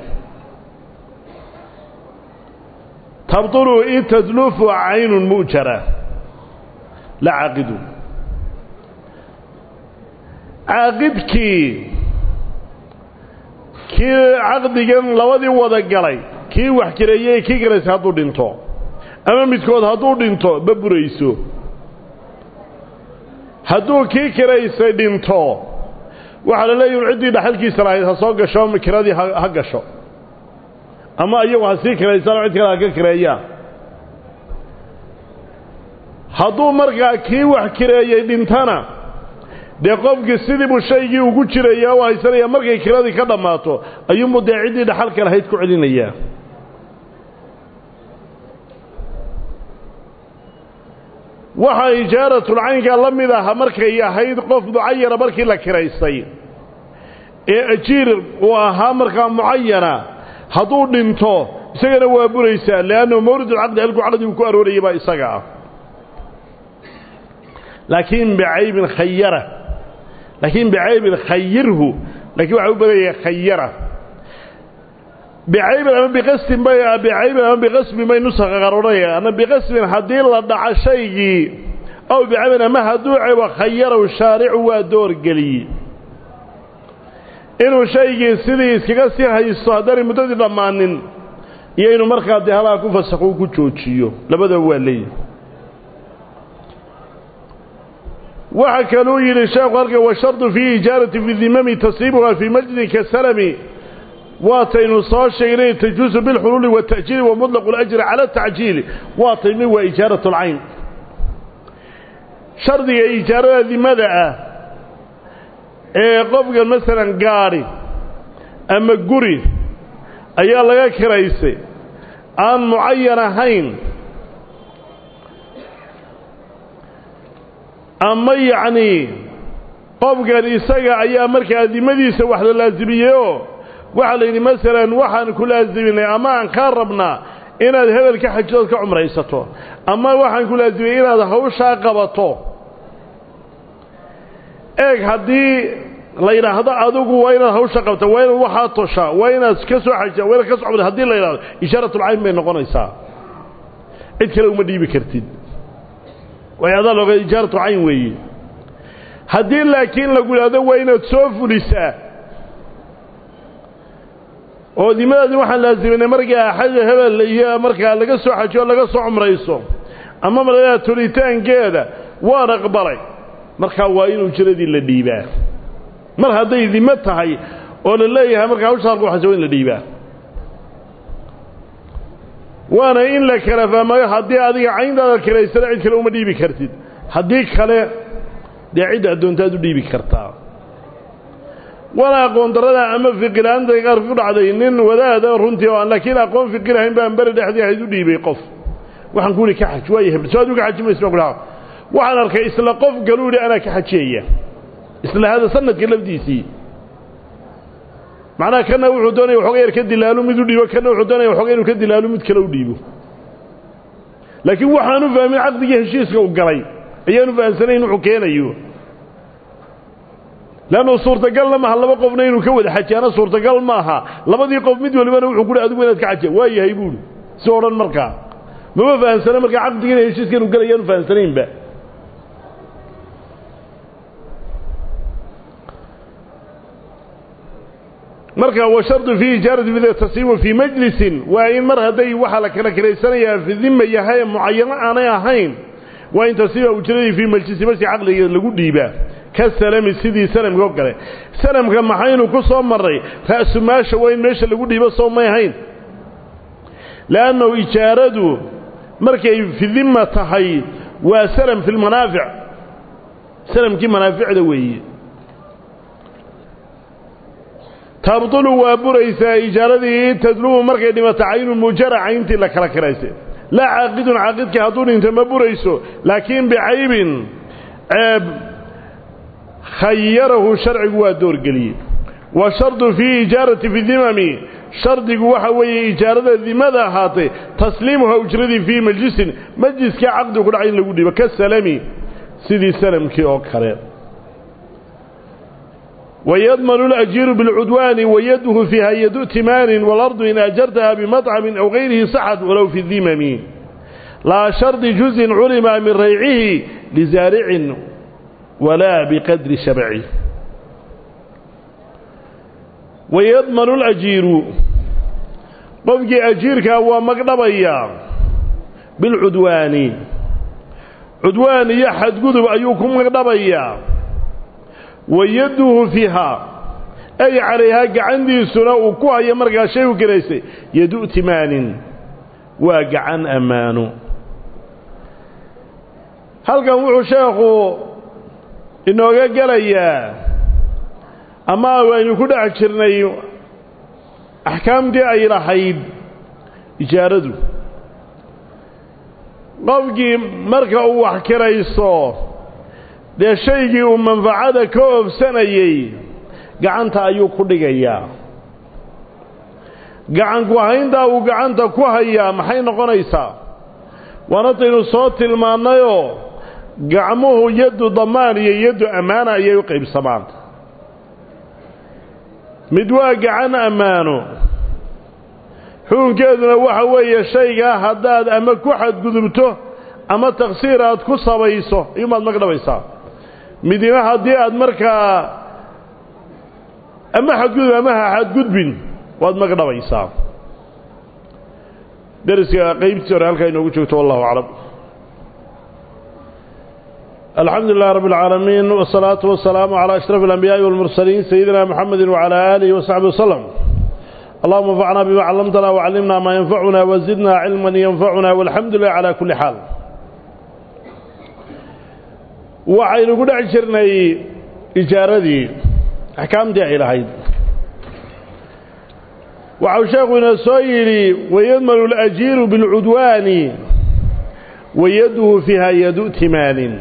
S1: tabطulu in tadlufu caynun mu'jara la caaqidu caaqidkii kii caqdigan labadii wada galay kii wax kireeyey kii kiraysay hadduu dhinto ama midkood hadduu dhinto ma burayso hadduu kii kiraysay dhinto waxaa la leeyahi ciddii dhaxalkiisa lahayd ha soo gasho kiradii ha gasho ama iyagu ha sii kiraysano cid kale ha ka kireeyaan hadduu markaa kii wax kireeyey dhintana dee qofkii sidii buu shaygii ugu jiraya u haysanaya markay kiradii ka dhammaato ayuunbuu dee ciddii dhaxalka lahayd ku celinayaa waxaa ijaaratul-caynkaa la mid aha markay ahayd qof mucayana markii la kiraystay ee ajiir uu ahaa markaa mucayana hadduu dhinto isagana waa buraysaa leannahu mawridulcaqdi halkuu caqdigu ku aroorayay baa isaga ah laakiin bicaybin khayara laakiin bicaybin khayirhu laakiin waxaa u badanyaya khayara bicaybin ama biqasbin bay bicaybin ama biqasbin bay nusakha qaar odhanaya ama biqasbin haddii la dhaco shaygii aw bicaybin ama hadduu cebo khayarow shaaricu waa doorgeliyey inuu shaygii sidii iskaga sii haysto haddaanay muddadii dhammaanin iyo inuu markaa dee halaa ku fasakho ku joojiyo labadaba waa leeyihi waxaa kaluu yidhi sheekhu halka washardu fii ijaarati fi dimami tasriibuha fii majlin kasalami waataynu soo sheegnay tajuusu bilxuluuli waata'jiili wa mutlaqu اlajri cala atacjiili waa taymi waa ijaarat اlcayn shardiga ijaarada dimada ah ee qofkan masalan gaadhi ama guri ayaa laga kiraysay aan mucayan ahayn ama yacnii qofkan isaga ayaa markaa dimadiisa wax la laasimiyeyoo waxaa la yidhi masalan waxaan ku laasiminay ama aan kaa rabnaa inaad hebel ka xajidood ka cumraysato ama waxaan ku laasimiyey inaad hawshaa qabato eeg haddii la yidhaahdo adigu waa inaad hawsha qabta waa inaad waxaa toshaa waa inaad ka soo xajisa waa inaad ka soo cumraysa hadii la yidhahdo ishaaratulcayn bay noqonaysaa cid kale uma dhiibi kartid way adaa looga ijaaratu cayn weeye haddii laakiin lagu yidhahdo waa inaad soo fulisaa oo dimadaadi waxaan laasiminay markaa xaja hebel iyo markaa laga soo xajiyo laga soo cumrayso ama markaa tulitaankeeda waan aqbalay markaa waa in ujiradii la dhiibaa mar hadday dimo tahay oo la leeyahay markaa hawsha halku waxaysa waa in la dhiibaa waana in la kala fahmayo haddii adiga cayntaada kiraysana cid kale uma dhiibi kartid haddii kale dee cidda addoontaad u dhiibi kartaa waana aqoon darada ama fiqila-aanta qaar ku dhacday nin wadaada runtii oo aan laakiin aqoon fiqi lahayn baan beri dhexdii ahayd u dhiibay qof waxaan ku ihi ka xaj waayo hebel soo adigu ka xaji maysa baan ku dhaha waxaan arkay isla qof galuu yidhi anaa ka xajiyaya isla hada sanadka lafdiisii macnaha kana wuxuu doonaya waxooga yar ka dilaalu mid u dhiibo kana wuxuu doonaya waxooga inuu ka dilaalu mid kale u dhiibo laakiin waxaanu fahmin caqdigii heshiiska u galay ayaanu fahamsanayn wuxuu keenayo leannu suurtagalna maaha laba qofna inuu ka wada xajiyaana suurtagal maaha labadii qof mid walibana wuxuu ku hi adigu inaad ka xajiya waa yahay buuhi si odhan markaa mama fahamsana markaa caqdigiina heshiiska inuu galay ayaanu fahamsanaynba marka washardu fii ijaarati bid tasiibu fii majlisin waa in mar hadday waxaa la kala kiraysanayaa fi dima yahay mucayano aanay ahayn waa in tasiiba ujradii fii majlisi marsi caqliga lagu dhiibaa ka salami sidii salamka oo kale salamka maxaynu ku soo marray ra'sumaasha waa in meesha lagu dhiibo soo may ahayn leannahu ijaaradu markay fi dima tahay waa salam fi lmanaafic salamkii manaaficda weeye tabdulu waa buraysaa ijaaradii tadlubu markay dhimato caynu mujara cayntii la kala kiraysay laa caaqidun caaqidkii hadduu dhinto ma burayso laakiin bicaybin ceeb khayarahu sharcigu waa doorgeliyey wa shardu fii ijaarati fi dimami shardigu waxa weeye ijaarada dimada ahaatay tasliimuha ujradii fii majlisin majliskai caqdi ku dhacay in lagu dhiibo ka salami sidii salamkii oo kale ويضمن الأجير بالعدوان ويده فيها يد ائتمان والأرض إن أجرتها بمطعم أو غيره صحت ولو في الذمم لا شرط جزء علم من ريعه لزارع ولا بقدر شبعه ويضمن الأجير قفك أجيرك هو مقنبيا بالعدوان عدوان يحد قذب أيكم مقنبيا wayaduhu fiihaa ay calayhaa gacantiisuna uu ku hayo markaa shay u gelaysay yadu timaanin waa gacan ammaano halkan wuxuu sheekhu inooga gelayaa ama waynu ku dhex jirnay axkaamtii ay lahayd ijaaradu qofkii marka uu wax kirayso dee shaygii uu manfacada ka oobsanayey gacanta ayuu ku dhigayaa gacanku hayntaa uu gacanta ku hayaa maxay noqonaysaa waanataynu soo tilmaannayoo gacmuhu yaddu damaan iyo yaddu ammaana ayay u qaybsamaan mid waa gacan ammaano xukunkeeduna waxa weeye shaygaa haddaad ama ku xadgudubto ama taksiir aad ku sabayso iyumaad magdhabaysaa midina haddii aad markaa ama xadgudub ama ha xadgudbin waad magdhabaysaa deriska qaybtii hore halkaa inoogu joogto wallahu aclam الحمد لله رب العالمين والصلاة والسلام على أشرف الأنبياء والمرسلين سيدنا محمد وعلى آله وصحبه وسلم اللهم انفعنا بما علمتنا وعلمنا ما ينفعنا وزدنا علما ينفعنا والحمد لله على كل حال وعين قد عشرنا إجارتي أحكام دي إلهي وعو شيخنا سويلي ويضمن الأجير بالعدوان ويده فيها يد ائتمان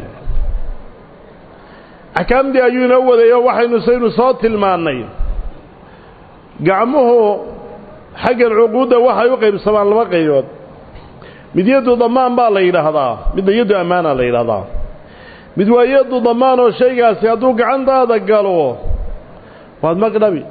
S1: axkaamdii ayuu inoo wadayo waxaynu saynu soo tilmaannay gacmuhu xaggan cuquudda waxay u qaybsamaan laba qaybood mid yaddu damaan baa la yidhaahdaa midna yaddu ammaana la yidhahdaa mid waa yaddu damaan oo shaygaasi hadduu gacantaada galo waad magdhabi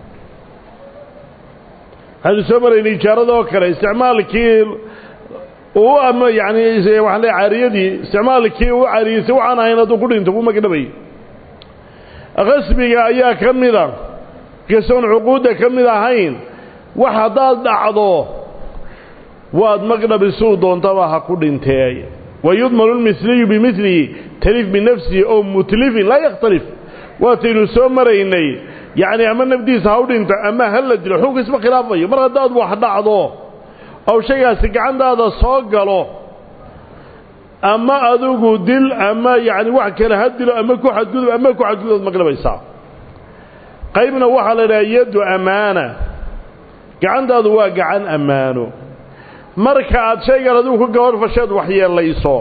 S1: waxaynu soo maraynay ijaarada oo kale isticmaalkii uu ama yacni waxaan leeay caariyadii isticmaalkii uu caariyeysay waxaan ahayn hadduu ku dhinto ku magdhabay qasbiga ayaa ka mida kasoon cuquudda ka mid ahayn wax haddaad dhacdo waad magdhabi suu doontaba ha ku dhintee wayudmanu lmiliyu bimilihi talif binafsihi oo mutlifin laa yakhtalif waataynu soo maraynay yacni ama nafdiisa ha u dhinto ama ha la dilo xukunka isma khilaafayo mar haddaad wax dhacdo oo shaygaasi gacantaada soo galo ama adigu dil ama yacni wax kale ha dilo ama ku xadgudub ama ku xadgudub magdhabaysaa qaybna waxaa la idhaha yaddu ammaana gacantaadu waa gacan ammaano marka aad shaygan adigu ku gabadh fasheed waxyeelayso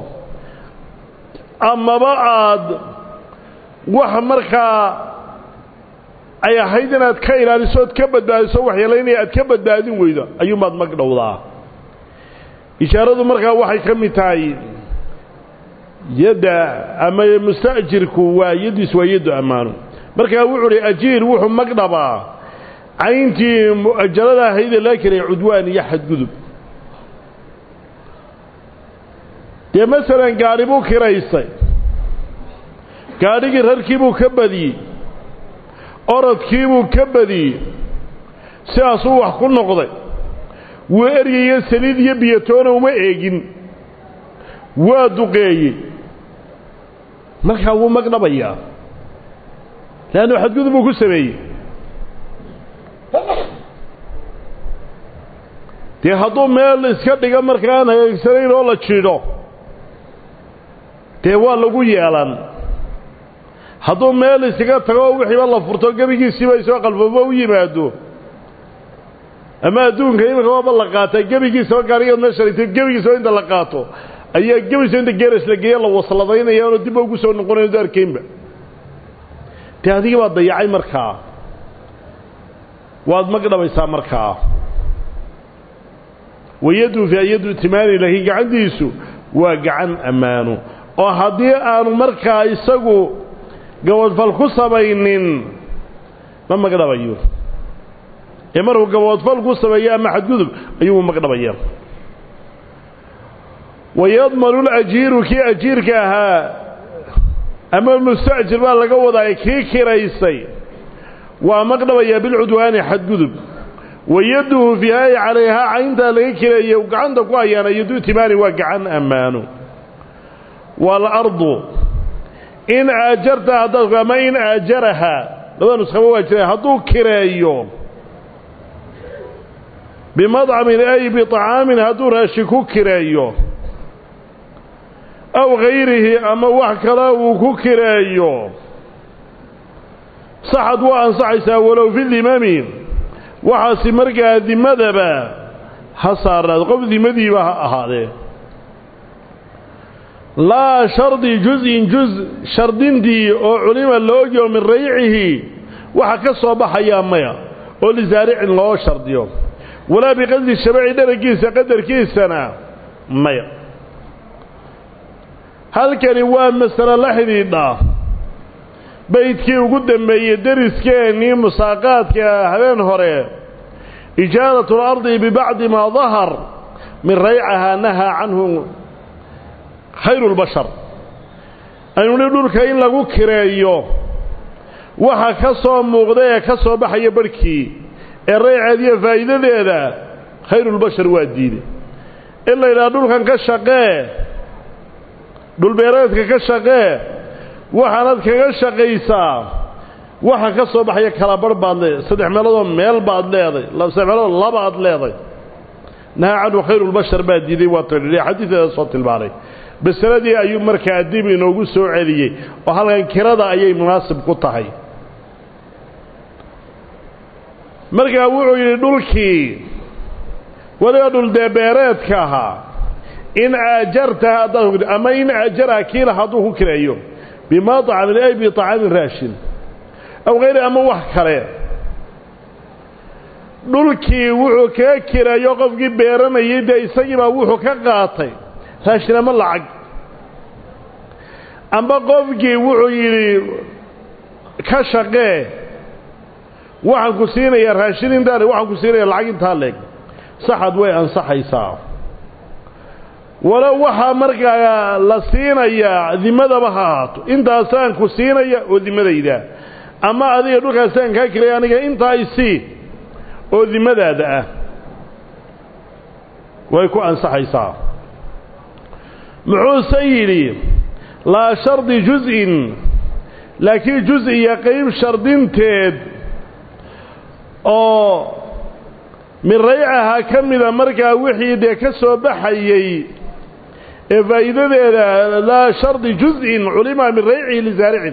S1: amaba aad wax markaa ay ahayd inaad ka ilaaliso ood ka badbaadiso waxyeelaynaya aad ka badbaadin weydo ayuunbaad magdhowdaa ishaaradu markaa waxay ka mid tahay yadda ama musta'jirku waa yaddiis waa yaddu ammaano markaa wuxuu uhi ajiir wuxuu magdhabaa cayntii mu'ajalada ahaydee laa kelaya cudwaan iyo xadgudub dee masalan gaadhi buu kiraystay gaadhigii rarkiibuu ka badiyey orodkiibuu ka badiyey sidaasuu wax ku noqday wuu eryayo saliid iyo biyatoona uma eegin waa duqeeyey markaa wuu magdhabayaa leannu xadgudub uu ku sameeyey dee hadduu meel iska dhiga markaan hagaagsanayn oo la jidho dee waa lagu yeelan hadduu meel isaga tago oo wixiiba la furto gebigiisiiba isoo qalfoobo u yimaado ama adduunka iminka waaba la qaataa gebigiisaba gaarigeed meesha dhigtay gebigiisaba inta la qaato ayaa gebiisa inta geeras la geeya la wasladaynaya oona dibba ugu soo noqonayo du arkaynba dee adigii baad dayacay markaa waad magdhabaysaa markaa wayaddu fi ayaddu timaani laakiin gacantiisu waa gacan ammaano oo haddii aanu markaa isagu gaboodfal ku samaynin ma magdhabayo ee markuu gaboodfal ku sameeyo ama xadgudub ayuu magdhabaya wayadmanu lajiiru kii ajiirka ahaa ama musta'jir baa laga wadaa kii kiraysay waa magdhabayaa bilcudwaani xadgudub wayaduhu fiihaai calayhaa cayntaa laga kireeye gacanta ku hayaana yadu timaani waa gacan ammaano waalardu in aajarta haddaad ama in aajarahaa labada nuskhaba waa jiraan hadduu kireeyo bimadcamin ay biطacaamin hadduu raashi ku kireeyo aw hayrihi ama wax kale uu ku kireeyo saxad waa ansaxaysaa walow fi dimami waxaasi markaa dimadaba ha saarnaado qof dimadiiba ha ahaadee laa shardi juz-in juz shardintii oo culima la ogyo min raycihi waxa ka soo baxayaa maya oo lisaaricin loo shardiyo walaa biqasdi shabaci dharagiisa qadarkiisana maya halkani waa masalo la xidhiidha baydkii ugu dambeeyey deriskeenii musaaqaadka habeen hore ijaaratu اlardi bibacdi maa dahar min raycahaa nahaa canhu khayru اlbashar aynu ni dhulka in lagu kireeyo waxa ka soo muuqda ee ka soo baxaya barhkii ee rayceediyo faa'iidadeeda khayrulbashar waa diiday in la yidhaha dhulkan ka shaqee dhulbeereedka ka shaqee waxaanad kaga shaqaysaa waxa ka soo baxaya kala barh baad leedahay saddex meeloodoo meel baad leeday saddex meelood laba aad leeday nahaa canhu khayrulbashar baa diiday waa tadhidhi xadiideeda soo tilmaanay masaladii ayuu markaa dib inoogu soo celiyey oo halkan kirada ayay munaasib ku tahay markaa wuxuu yidhi dhulkii weliba dhuldeebeereedka ahaa in aajartaha haddaad ama in aajaraha kiila hadduu ku kireeyo bimaa طacamin ay biطacaamin raashin aw hayri ama wax kale dhulkii wuxuu kaga kireeyo qofkii beeranayay dee isagiibaa wuxuu ka qaatay raashin ama lacag amba qofkii wuxuu yidhi ka shaqee waxaan ku siinayaa raashin intaan waxaan ku siinaya lacag intaa leeg saxad way ansaxaysaa walow waxaa markaa la siinayaa dimadaba ha ahaato intaasaan ku siinaya oo dimadayda ama adiga dhulkaasaan kaa kiraya aniga intaa isii oo dimadaada ah way ku ansaxaysaa muxuuse yidhi laa shardi juz-in laakiin juz iyo qayb shardinteed oo min raycahaa ka mida markaa wixii dee ka soo baxayey ee faa'iidadeeda laa shardi juz-in culima min raycihi lisaaricin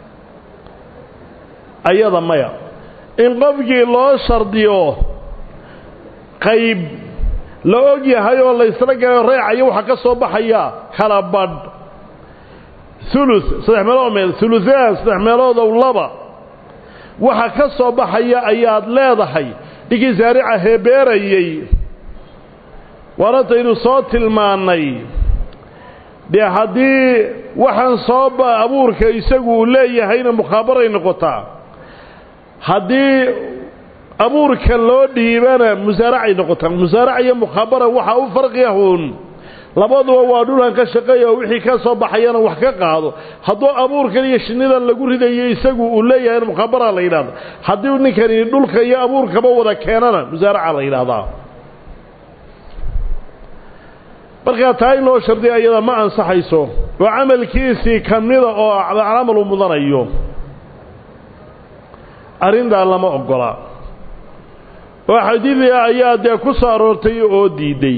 S1: ayada maya in qofkii loo shardiyo qayb la og yahay oo la ysla galayo reecayo waxaa ka soo baxaya kala badh ulu saddex meelood meel uluaan saddex meeloodow laba waxa ka soo baxaya ayaad leedahay ninkii saarica heebeerayey waanataynu soo tilmaannay dee haddii waxaan soo abuurka isagu uu leeyahayna mukhaabaray noqotaa haddii abuurka loo dhiibana musaaracay noqotaa musaaraca iyo mukhaabara waxaa u farqiyahuun labaduba waa dhulkan ka shaqeeya oo wixii ka soo baxayana wax ka qaado hadduu abuurkan iyo shinnidan lagu ridayo isagu uu leeyahayna mukhaabara la yidhahda haddii ninkani dhulka iyo abuurkaba wada keenana musaaraca la yidhaahdaa markaa taa in loo shardiya iyada ma ansaxayso oo camalkiisii ka mida oo camal u mudanayo arrintaa lama oggola oo xadiidii ayaa dee ku soo aroortay oo diidday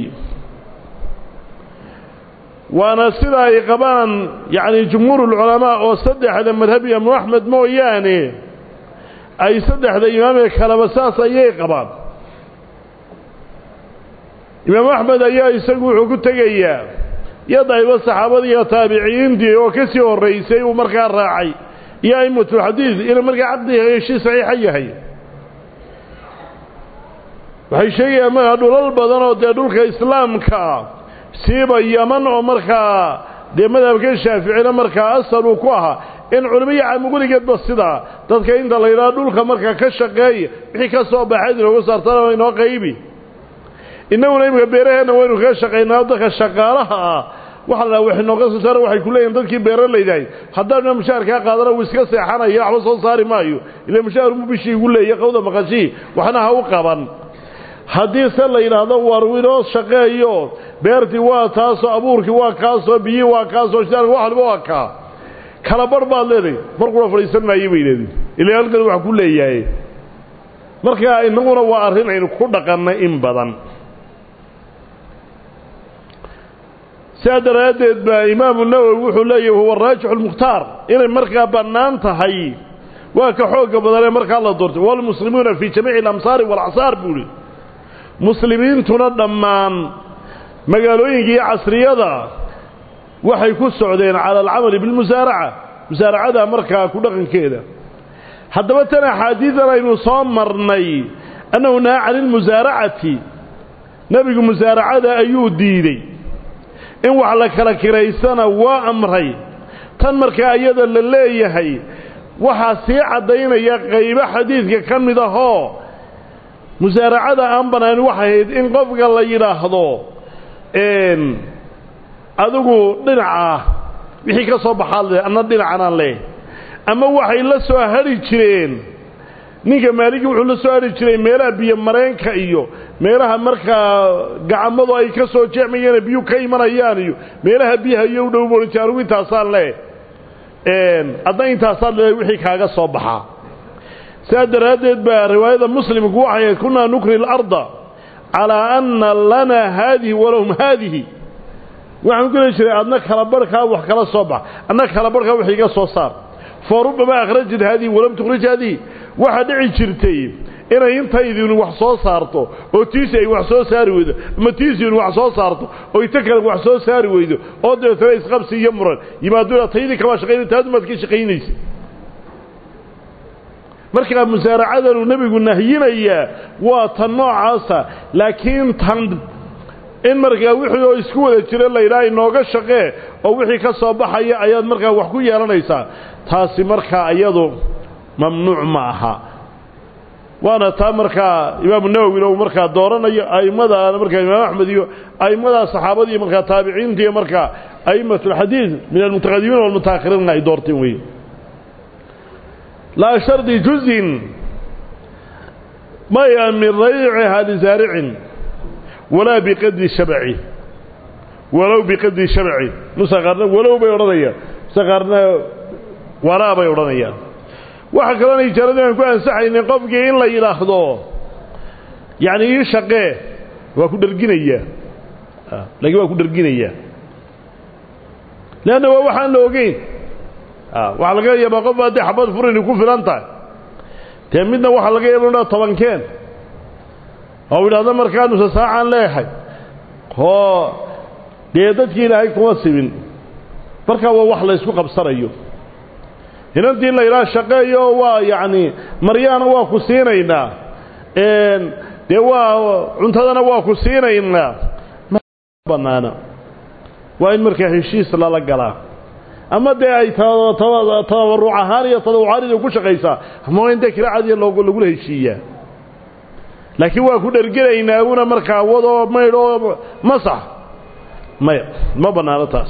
S1: waana sida ay qabaan yacni jumhuurulculamaa oo saddexda madhab imaamu axmed mooyaane ay saddexda imaamee kaleba saas ayay qabaan imaamu axmed ayaa isagu wuxuu ku tegayaa yadayba saxaabadii iyo taabiciyiintii oo ka sii horraysay uu markaa raacay iyo a'imatulxadiid inuu markaa caqdiga heshii saxiixa yahay waxay sheegayaan markaa dhulal badan oo dee dhulka islaamka siiba yaman oo markaa dee madhabka shaaficina markaa asal uu ku ahaa in culimo iyo caamugurigeedba sidaa dadka inta la yidhaha dhulka markaa ka shaqeeya wixii ka soo baxayd inoogu saartana inoo qaybi innaguna imika beeraheenna waynu kaga shaqaynaa dadka shaqaalaha ah waxa la wax inooga soo saara waxay ku leeyihin dadkii beeralaydahay haddaanna mushaharkaa qaadana wuu iska seexanaya waxba soo saari maayo ila mushaahar mu bishii igu leeya qawda maqashii waxna ha u qaban haddii se la yidhaahdo war inoo shaqeeyo beertii waa taasoo abuurkii waa kaasoo biyii waa kaasoo shitaarka wax walba waa kaa kala barh baad leedahay markuna fadhiisan maayo bay leedin ila halkan wax ku leeyahay marka innaguna waa arrin aynu ku dhaqannay in badan sidaa daraaddeed baa imaamu nawowi wuxuu leeyahy huwa raajixu lmukhtaar inay markaa bannaan tahay waa ka xoogga badanee markaa la doortay walmuslimuuna fii jamiici alamsaari waalacsaar buu ihi muslimiintuna dhammaan magaalooyinka iyo casriyada waxay ku socdeen cala alcamali bilmusaaraca musaaracada markaa ku dhaqankeeda haddaba tan axaadiidan aynu soo marnay annahu nahaa cani ilmusaaracati nebigu musaaracada ayuu diidey in wax la kala kiraysana waa amray tan markaa iyada la leeyahay waxaa sii caddaynaya qaybo xadiidka ka mid ahoo musaaracada aan bannaan waxay ahayd in qofka la yidhaahdo adigu dhinaca wixii ka soo baxaad le anna dhinacanaan leh ama waxay la soo hadhi jireen ninka maaligi wuxuu la soo hadhi jiray meelaha biyo mareenka iyo meelaha markaa gacamadu ay ka soo jeexmayeen biyu ka imanayaan iyo meelaha biyaha iyo u dhow booliti anugu intaasaan leh adna intaasaan le wixii kaaga soo baxaa sidaa daraaddeed baa riwaayada muslimku waxay ahayd kunaa nukri اlarda calaa anna lanaa haadihi walahum haadihi waxaan ku heli jiray adna kala barhkaa wax kala soo bax adna kala barhkaa wax iga soo saar fa rubbama akhrajat haadihi walam tukhrij haadihi waxaa dhici jirtay inay intaydinu wax soo saarto oo tiisi ay wax soo saari weydo ama tiisiinu wax soo saarto oo inta kale wax soo saari weydo oo dabeetana isqabsi iyo muran yimaaduna taydii kamaa shaqaynay taadumaad ka shaqaynaysa markaa musaaracadanu nebigu nahyinayaa waa tan noocaasa laakiin tan in markaa wixii oo isku wada jira laydhaha inooga shaqee oo wixii ka soo baxaya ayaad markaa wax ku yeelanaysaa taasi markaa iyadu mamnuuc ma aha waana taa markaa imaamu nawowina uu markaa dooranayo a'immadaana markaa imaam axmed iyo a'immadaa saxaabada iyo markaa taabiciinta iyo markaa a'immat alxadiid min almutaqadimiin walmutaakhiriinna ay doorteen weeye laa shardi juzin maya min rayciha lisaaricin walaa biqadri shabci walow biqadri shabci nusa qaarna walow bay odhanayaan nusa qaarna walaa bay odhanayaan waxa kaloona ijaaradii aan ku ansaxaynin qofkii in la yidhaahdo yacni ii shaqee waa ku dherginayaa laakiin waa ku dherginayaa leanna waa waxaan la ogeyn waxaa laga yaabaa qof haddii xabad furini ku filan tahay dee midna waxaa laga yaaba inaa tobankeen oo idhahdo markaa nusa saacaan leeyahay oo dee dadkii ilaahay kuma sibin markaa waa wax la ysku qabsanayo inantii la yidhaha shaqeeyo waa yacni maryaana waa ku siinaynaa dee waa cuntadana waa ku siinaynaa banaana waa in markaa heshiis lala galaa ama dee ay tabaruc ahaan iyo tadawucaanida ku shaqaysaa ama waa in dee kiraacadiya lagula heshiiyaa laakiin waa ku dhergelaynaa una markaa wadoo maydhoo masax maya ma bannaano taas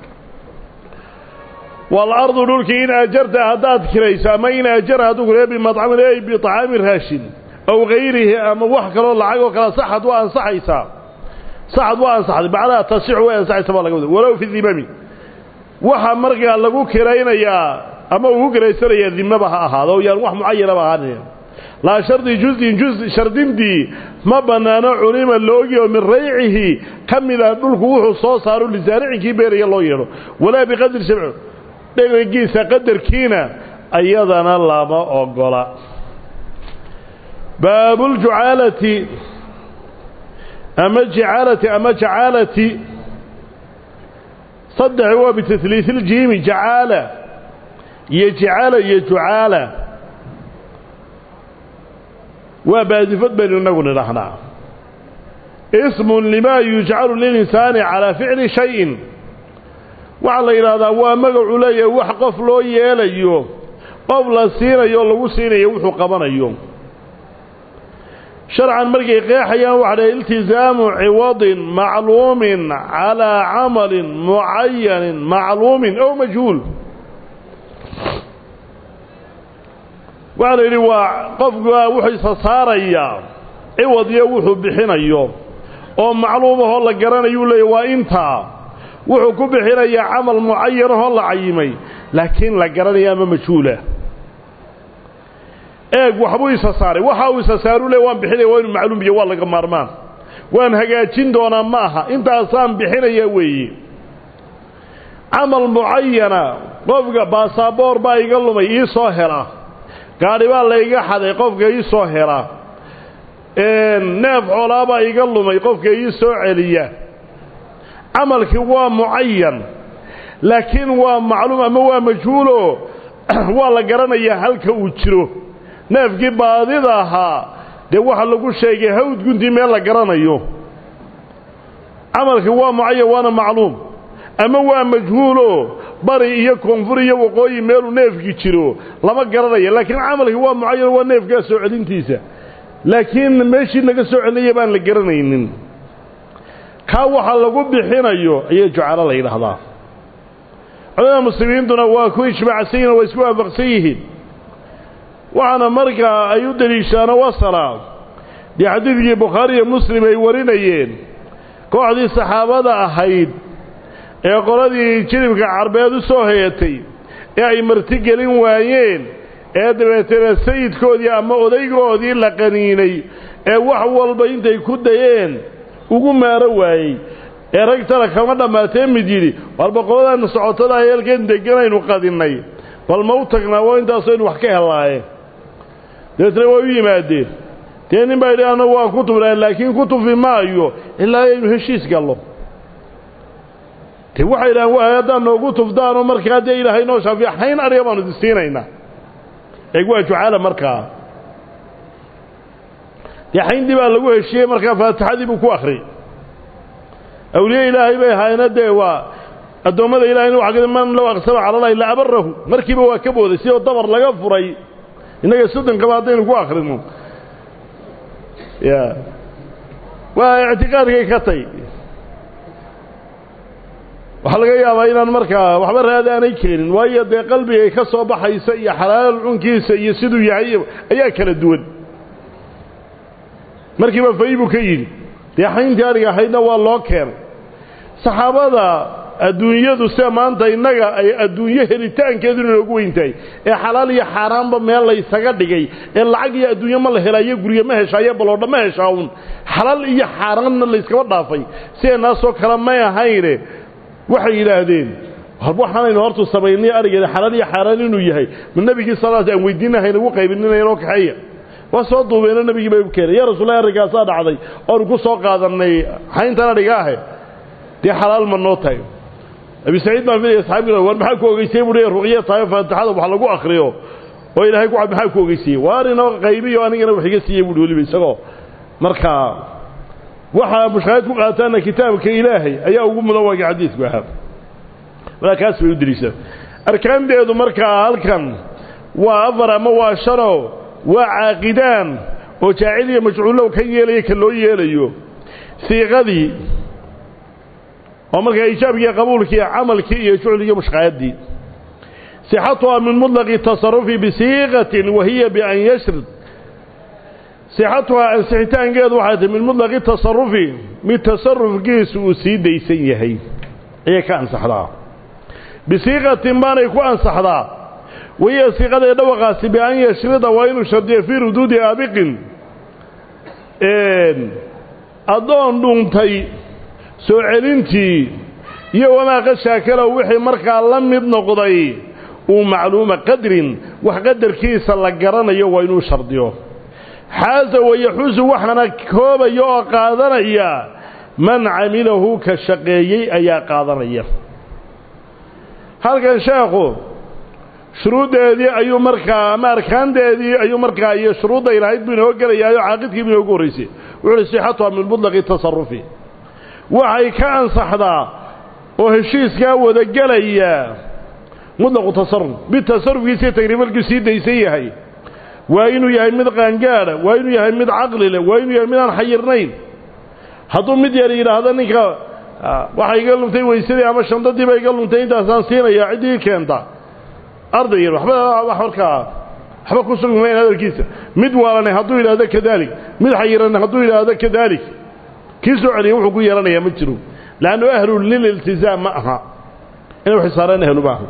S1: waalardu dhulkii in ajarta haddaad kirayso ama in ajara hadduu kule bimadcamin ey biطacaami raashin aw gayrihi ama wax kaloo lacag oo kale saxad waa ansaxaysaa saxad waa ansaxday bacdaha tasixu way ansaxaysa baa laga wada walow fi dimami waxa markaa lagu kiraynayaa ama uu ku kiraysanayaa dimaba ha ahaado o yaan wax mucayanaba ahaanin laa shardi juzin juz shardintii ma bannaano culima loogi oo min raycihi ka mida dhulku wuxuu soo saaro lisaaricinkii beeraya loo yeedho walaa biqadri shabci dherigiisa qadarkiina ayadana lama ogola baabuljucaalati ama jicaalati ama jacaalati saddex waa bitahliis iljiimi jacaala iyo jicaala iyo jucaala waa baadifad baynu inagu nidhahnaa ismun limaa yujcalu lilinsaani calaa ficli shayin waxaa la yidhaahdaa waa magacuu leeyahay wax qof loo yeelayo qof la siinayo lagu siinayo wuxuu qabanayo sharcan markay qeexayaan waxa dhahay iltisaamu ciwadin macluumin calaa camalin mucayanin macluumin ow majhuul waxaa la yidhi waa qofka wuxuu isa saarayaa ciwad iyo wuxuu bixinayo oo macluumahoo la garanayuu leeyahy waa intaa wuxuu ku bixinayaa camal mucayanahoo la cayimay laakiin la garanaya ama majhuula eeg waxbuu isa saaray waxa uu isa saaru le waan bixinaya waa inu macluum biyo waa laga maarmaan waan hagaajin doonaa ma aha intaasaan bixinaya weeye camal mucayana qofka baasaboor baa iga lumay ii soo hela gaadhi baa layga xaday qofka ii soo hela neef xoolaabaa iga lumay qofka ii soo celiya camalkii waa mucayan laakiin waa macluum ama waa majhuulo waa la garanayaa halka uu jiro neefkii baadida ahaa dee waxa lagu sheegay hawd guntii meel la garanayo camalkii waa mucayan waana macluum ama waa majhuulo bari iyo koonfur iyo waqooyi meeluu neefkii jiro lama garanayo laakiin camalkii waa mucayan waa neefkaa soo celintiisa laakiin meeshii laga soo celiyay baan la garanaynin kaa waxa lagu bixinayo ayay jucalo la yidhaahdaa culamada muslimiintuna waa ku ijmaacsan yihin waa isku waafaqsan yihiin waxaana markaa ay u deliishaano wasala dee xadiidkii bukhaari iyo muslim ay warinayeen kooxdii saxaabada ahayd ee qoladii jilibka carbeed u soo hayatay ee ay martigelin waayeen ee dabeetana sayidkoodii ama odaygoodii la qaniinay ee wax walba intay ku dayeen ugu maaro waayey ee rag tala kama dhammaatee mid yidhi walba qoladaana socotada heelkeen deganaynu qadinnay bal ma u tagnaa waa intaasaynu wax ka hellaaye dabeetna way u yimaadeen dee nin baa yidhi annagu waa ku tufnaa laakiin ku tufi maayo ilaa aynu heshiis gallo de waxay idhahaan waa haddaad noogu tufdaanoo markaa dee ilaahay noo shaafiya hayn ariga baanu idin siinaynaa eeg waa jucaala markaa dee xayndii baa lagu heshiyey markaa faatixadii buu ku akhriyey awliye ilaahay bay ahaayna dee waa addoommada ilahayna waxa ka man low aqsama cala allahi la abarahu markiiba waa ka booday sidoo dabar laga furay innaga soddonkaba haddaynu ku akhrino ya waa ictiqaadkay ka tay waxaa laga yaabaa inaan markaa waxba raadi aanay keenin waayo dee qalbigay ka soo baxaysa iyo xalaal cunkiisa iyo siduu yahay ayaa kala duwan markiiba fay buu ka yidhi dee xayntii ariga ahaydna waa loo keenay saxaabada adduunyadu sida maanta innaga ay adduunyo helitaankeedu inoogu weyn tahay ee xalaal iyo xaaraanba meel laysaga dhigay ee lacag iyo adduunyo ma la helaayo guryo ma heshaayo baloodha ma heshaa un xalaal iyo xaaraanna layskaba dhaafay sideenaasoo kale may ahayne waxay yidhaahdeen waxaanaynu hortu samaynay arigeeda xalaal iyo xaaraan inuu yahay ma nebigii salaas aan weydiinahayna ugu qaybininaynoo kaxeeya waa soo duubeeno nebigii bay u keenay yaa rasuulahi arrinkaasaa dhacday oonu ku soo qaadannay xayntan adhiga ahe dee xalaal ma noo tahay abi saciid baan filaya saxaabiga war maxaa ku ogeysay buu leeyahay ruqya tahay faatixada wax lagu akhriyo oo ilaahay ku cad maxaa ku ogeysiyey waar inoo qaybiyo anigana wax iga siiyey buuhi weliba isagoo markaa waxaa mushkahayd ku qaataana kitaabka ilaahay ayaa ugu mudan waagii xadiidku ahaa walaa kaas bay u deliishaan arkaanteedu markaa halkan waa afar ama waa shanoo waa caaqidaan oo jaacil iyo majcuulow ka yeelaya ka loo yeelayo siiqadii oo markaa iijaabkiiyo qabuulkii camalkii iyo jucligii mushqaayaddii sixatuhaa min muطlaqi tasarufi bisiiqatin wa hiya bian yashrid sixatuhaa ansixitaankeedu waxay tahy min muطlaqi tasarufi mid tasarufkiisu uu sii daysan yahay ayay ka ansaxdaa bisiiqatin baanay ku ansaxdaa wahiya siiqadee dhawaqaasi bian yashrida waa inuu shardiyo fii ruduudi aabiqin addoon dhuuntay soo celintii iyo wamaa qashaakalow wixii markaa la mid noqday uu macluuma qadrin wax qadarkiisa la garanayo waa inuu shardiyo xaasa wayaxuusu waxaana koobaya oo qaadanaya man camilahu ka shaqeeyey ayaa qaadanaya halkan sheekhu shuruuddeedii ayuu markaa ama arkaanteedii ayuu markaa iyo shuruudday lahayd buu inoo gelayaayo caaqidkii buu inoogu horraysay wuxu uhi sixatuha min mutlaqi tasarufi waxay ka ansaxdaa oo heshiiskaa wada gelaya mutlaqu tasaruf mid tasarufkiisii tagriibalkii sii daysan yahay waa inuu yahay mid qaangaadha waa inuu yahay mid caqli leh waa inuu yahay mid aan xayirnayn hadduu mid yar yidhaahdo ninka waxa iga luntay weysadii ama shandadiiba iga luntay intaasaan siinayaa ciddii keenta arday yar waxba wax markaa waxba ku sugmayn hadalkiisa mid waalanay hadduu yidhaahdo kadaalik mid xayiranay hadduu yidhaahdo kadaalik kii soo celiya wuxuu ku yeelanayaa ma jiro leannu ahlu lililtizaam ma aha inay xisaareen ahlu ma aha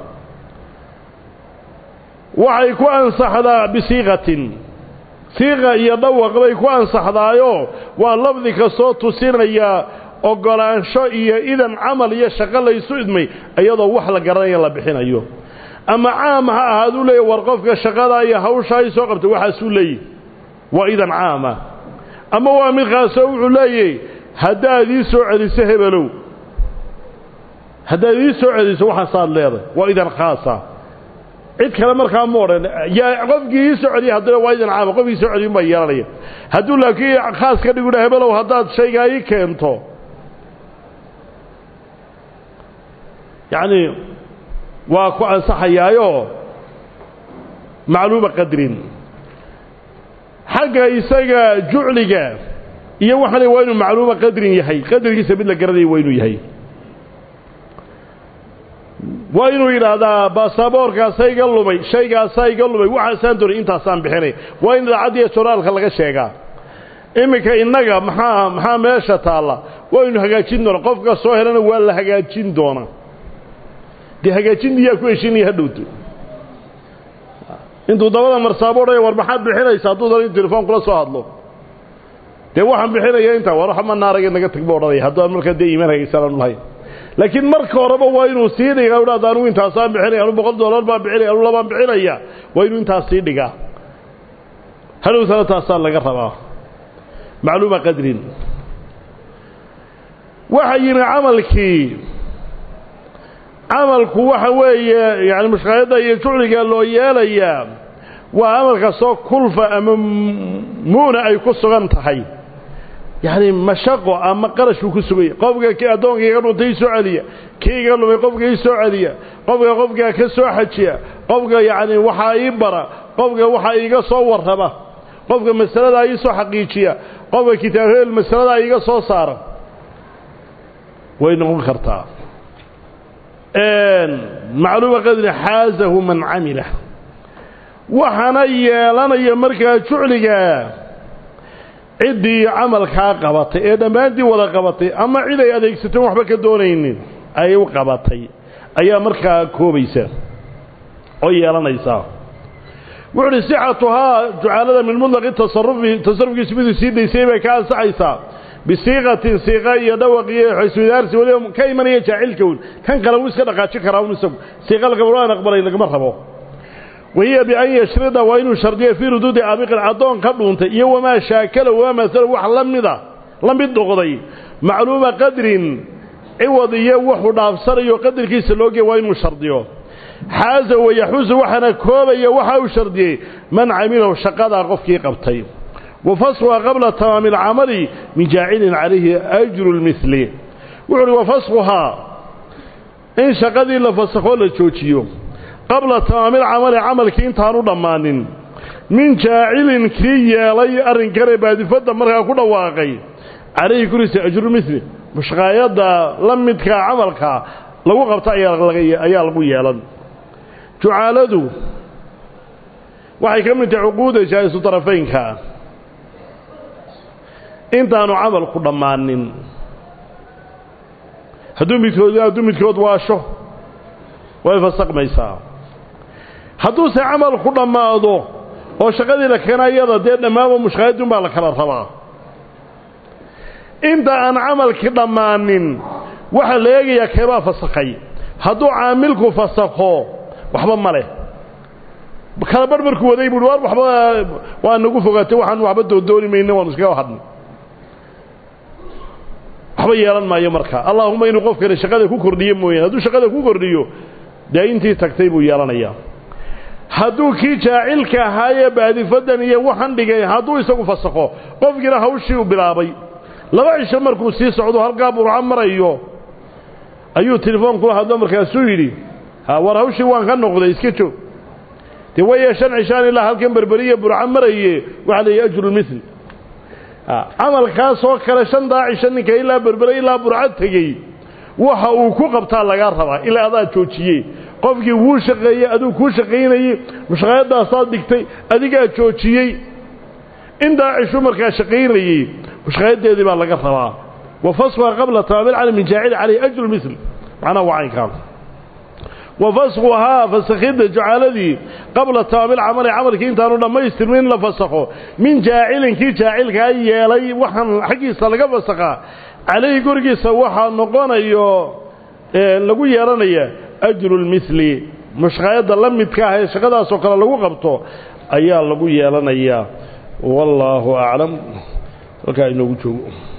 S1: waxay ku ansaxdaa bisiiqatin siiqa iyo dhawaq bay ku ansaxdaayo waa lafdi kastoo tusinaya oggolaansho iyo idan camal iyo shaqo laysu idmay iyadoo wax la garanaya la bixinayo ama caam ha ahaaduu leeyahy war qofka shaqadaa iyo hawshaa i soo qabtay waxaasuu leeyahy waa idan caama ama waa mid khaasoo wuxuu leeyahy haddaad ii soo celiso hebelow haddaad ii soo celiso waxaasaad leedahay waa idan khaasa cid kale markaa ma odhan yaa qofkii ii soo celiya haddana waa idan caama qofkii soo celiyun baa yeelanaya hadduu laakiin khaas ka dhigudha hebelow haddaad shaygaa ii keento yacni waa ku ansaxayaayo macluuma qadrin xagga isaga jucliga iyo waxaan waa inuu macluuma qadrin yahay qadarkiisa mid la garanaya waa inuu yahay waa inuu yidhaahdaa baasaboorkaasaa iga lumay shaygaasaa iga lumay waxaasaan doonay intaasaan bixinay waa in idaacaddiiyo joraalka laga sheegaa iminka innaga maxaa maxaa meesha taalla waynu hagaajin doona qofka soo helana waa la hagaajin doona dee hagaajintiyaa ku heshinaya hadhowto intuu dabada marsaabo odhaya war maxaad bixinaysa hadduu dana in telefoon kula soo hadlo dee waxaan bixinaya intaa war waxma naaraga naga tag ba odhanaya haddaan markaa dee iimaan hagaysan aanu lahayn laakiin marka horeba waa inuu sii dhigaa idhahda anugu intaasaan bixinaya anu boqol dollar baan bixinaya anu labaan bixinaya waa inuu intaas sii dhigaa hadhowtana taasaa laga rabaa macluuma qadrin waxa yimi camalkii camalku waxa weeye yani mushqaayadda iyo jucliga loo yeelayaa waa amal kastoo kulfa ama mu'na ay ku sugan tahay yacni mashaqo ama qarashuu ku suganya qofka k addoonka iga dhuntay soo celiya kii iga lumay qofka ii soo celiya qofka qofkaa ka soo xajiya qofka yacni waxaa ii bara qofka waxaa iiga soo warraba qofka masaladaa ii soo xaqiijiya qofka kitaabheel masaladaa iiga soo saara way noqon kartaa macluuma qadri xaazahu man camila waxaana yeelanaya markaa jucliga ciddii camalkaa qabatay ee dhammaantii wada qabatay ama cid ay adeegsateen waxba ka doonaynin ay u qabatay ayaa markaa koobaysa oo yeelanaysaa wuxu uhi sixatuhaa jucaalada min mutlaqi tasarufi tasarufkiisu miduu sii daysay bay ka ansaxaysaa bisiiqatin siiqa iyo dhawaq iyo xiswidaarsi waliba ka imanaya jaacilkown kan kale wuu iska dhaqaajin karaa un isagu siiqa lagama aan aqbalay lagama rabo wahiya bian yashrida waa inuu shardiyo fii ruduudi aabiqin addoon ka dhuuntay iyo wamaa shaakala wamaa masalo wax la mida la mid noqday macluuma qadrin ciwad iyo wuxuu dhaafsanayo qadarkiisa loogeya waa inuu shardiyo xaaza wayaxuusu waxaana koobaya waxa uu shardiyey man camilahu shaqadaa qofkii qabtay wa fasquha qabla tamaami alcamali min jaacilin calayhi ajru lmili wuxu uhi wa fasquhaa in shaqadii la fasakhoo la joojiyo qabla tamaami alcamali camalkii intaanu dhammaanin min jaacilin kii yeelay arrinkane baadifadda markaa ku dhawaaqay calayhi kuriisa ajrulmili mushqaayadda la midkaa camalka lagu qabta ayaa lagu yeelan jucaaladu waxay ka mid tahay cuquuda jaa-isu darafaynka intaanu camalku dhammaanin hadduu midkood hadduu midkood waasho way fasaqmaysaa hadduuse camalku dhammaado oo shaqadii la keena iyada dee dhammaaba mushqaayadun baa la kala rabaa inta aan camalkii dhammaanin waxaa la eegayaa keebaa fasakhay hadduu caamilku fasakho waxba ma leh kala barh markuu waday buui war waxba waa nagu fogaatay waxaan waxba doondooni mayna waanu iskaga hadnay waxba yeelan maayo marka allaahuma inuu qofkani shaqada ku kordhiyo mooyaane hadduu shaqada ku kordhiyo dee intii tagtay buu yeelanayaa hadduu kii jaacilka ahaayee baadifadan iyo waxan dhigay hadduu isagu fasakho qofkiina hawshii uu bilaabay laba cisho markuu sii socdo halkaa burco marayo ayuu telefoon kula hadlo markaasuu yidhi ha war hawshii waan ka noqday iska joog dee waya shan cishaan ilaa halkan berberiya burco maraye waxaa leeyahy ajrulmil camalkaasoo kale shantaa cisho ninka ilaa berbere ilaa burco tegey waxa uu ku qabtaa lagaa rabaa ilaa adaa joojiyey qofkii wuu shaqeeyey aduu kuu shaqaynayey mushqaayadaasaad dhigtay adigaa joojiyey intaa cishu markaa shaqaynayey mushqaayadeedii baa laga rabaa wa fasquha qabla tamaamil cala min jaacil calayh ajru misl macnaha waa caynkaan wa fasquhaa fasakhidda jucaaladii qabla tamaamil camali camalkii intaanu dhammaystirmin in la fasakho min jaacilin kii jaacilkaa yeelay waxaan xaggiisa laga fasakhaa calayhi gurigiisa waxaa noqonayo lagu yeelanaya ajru lmili mushqaayadda la midka ah ee shaqadaasoo kale lagu qabto ayaa lagu yeelanayaa wallaahu aclam halkaa inoogu joogo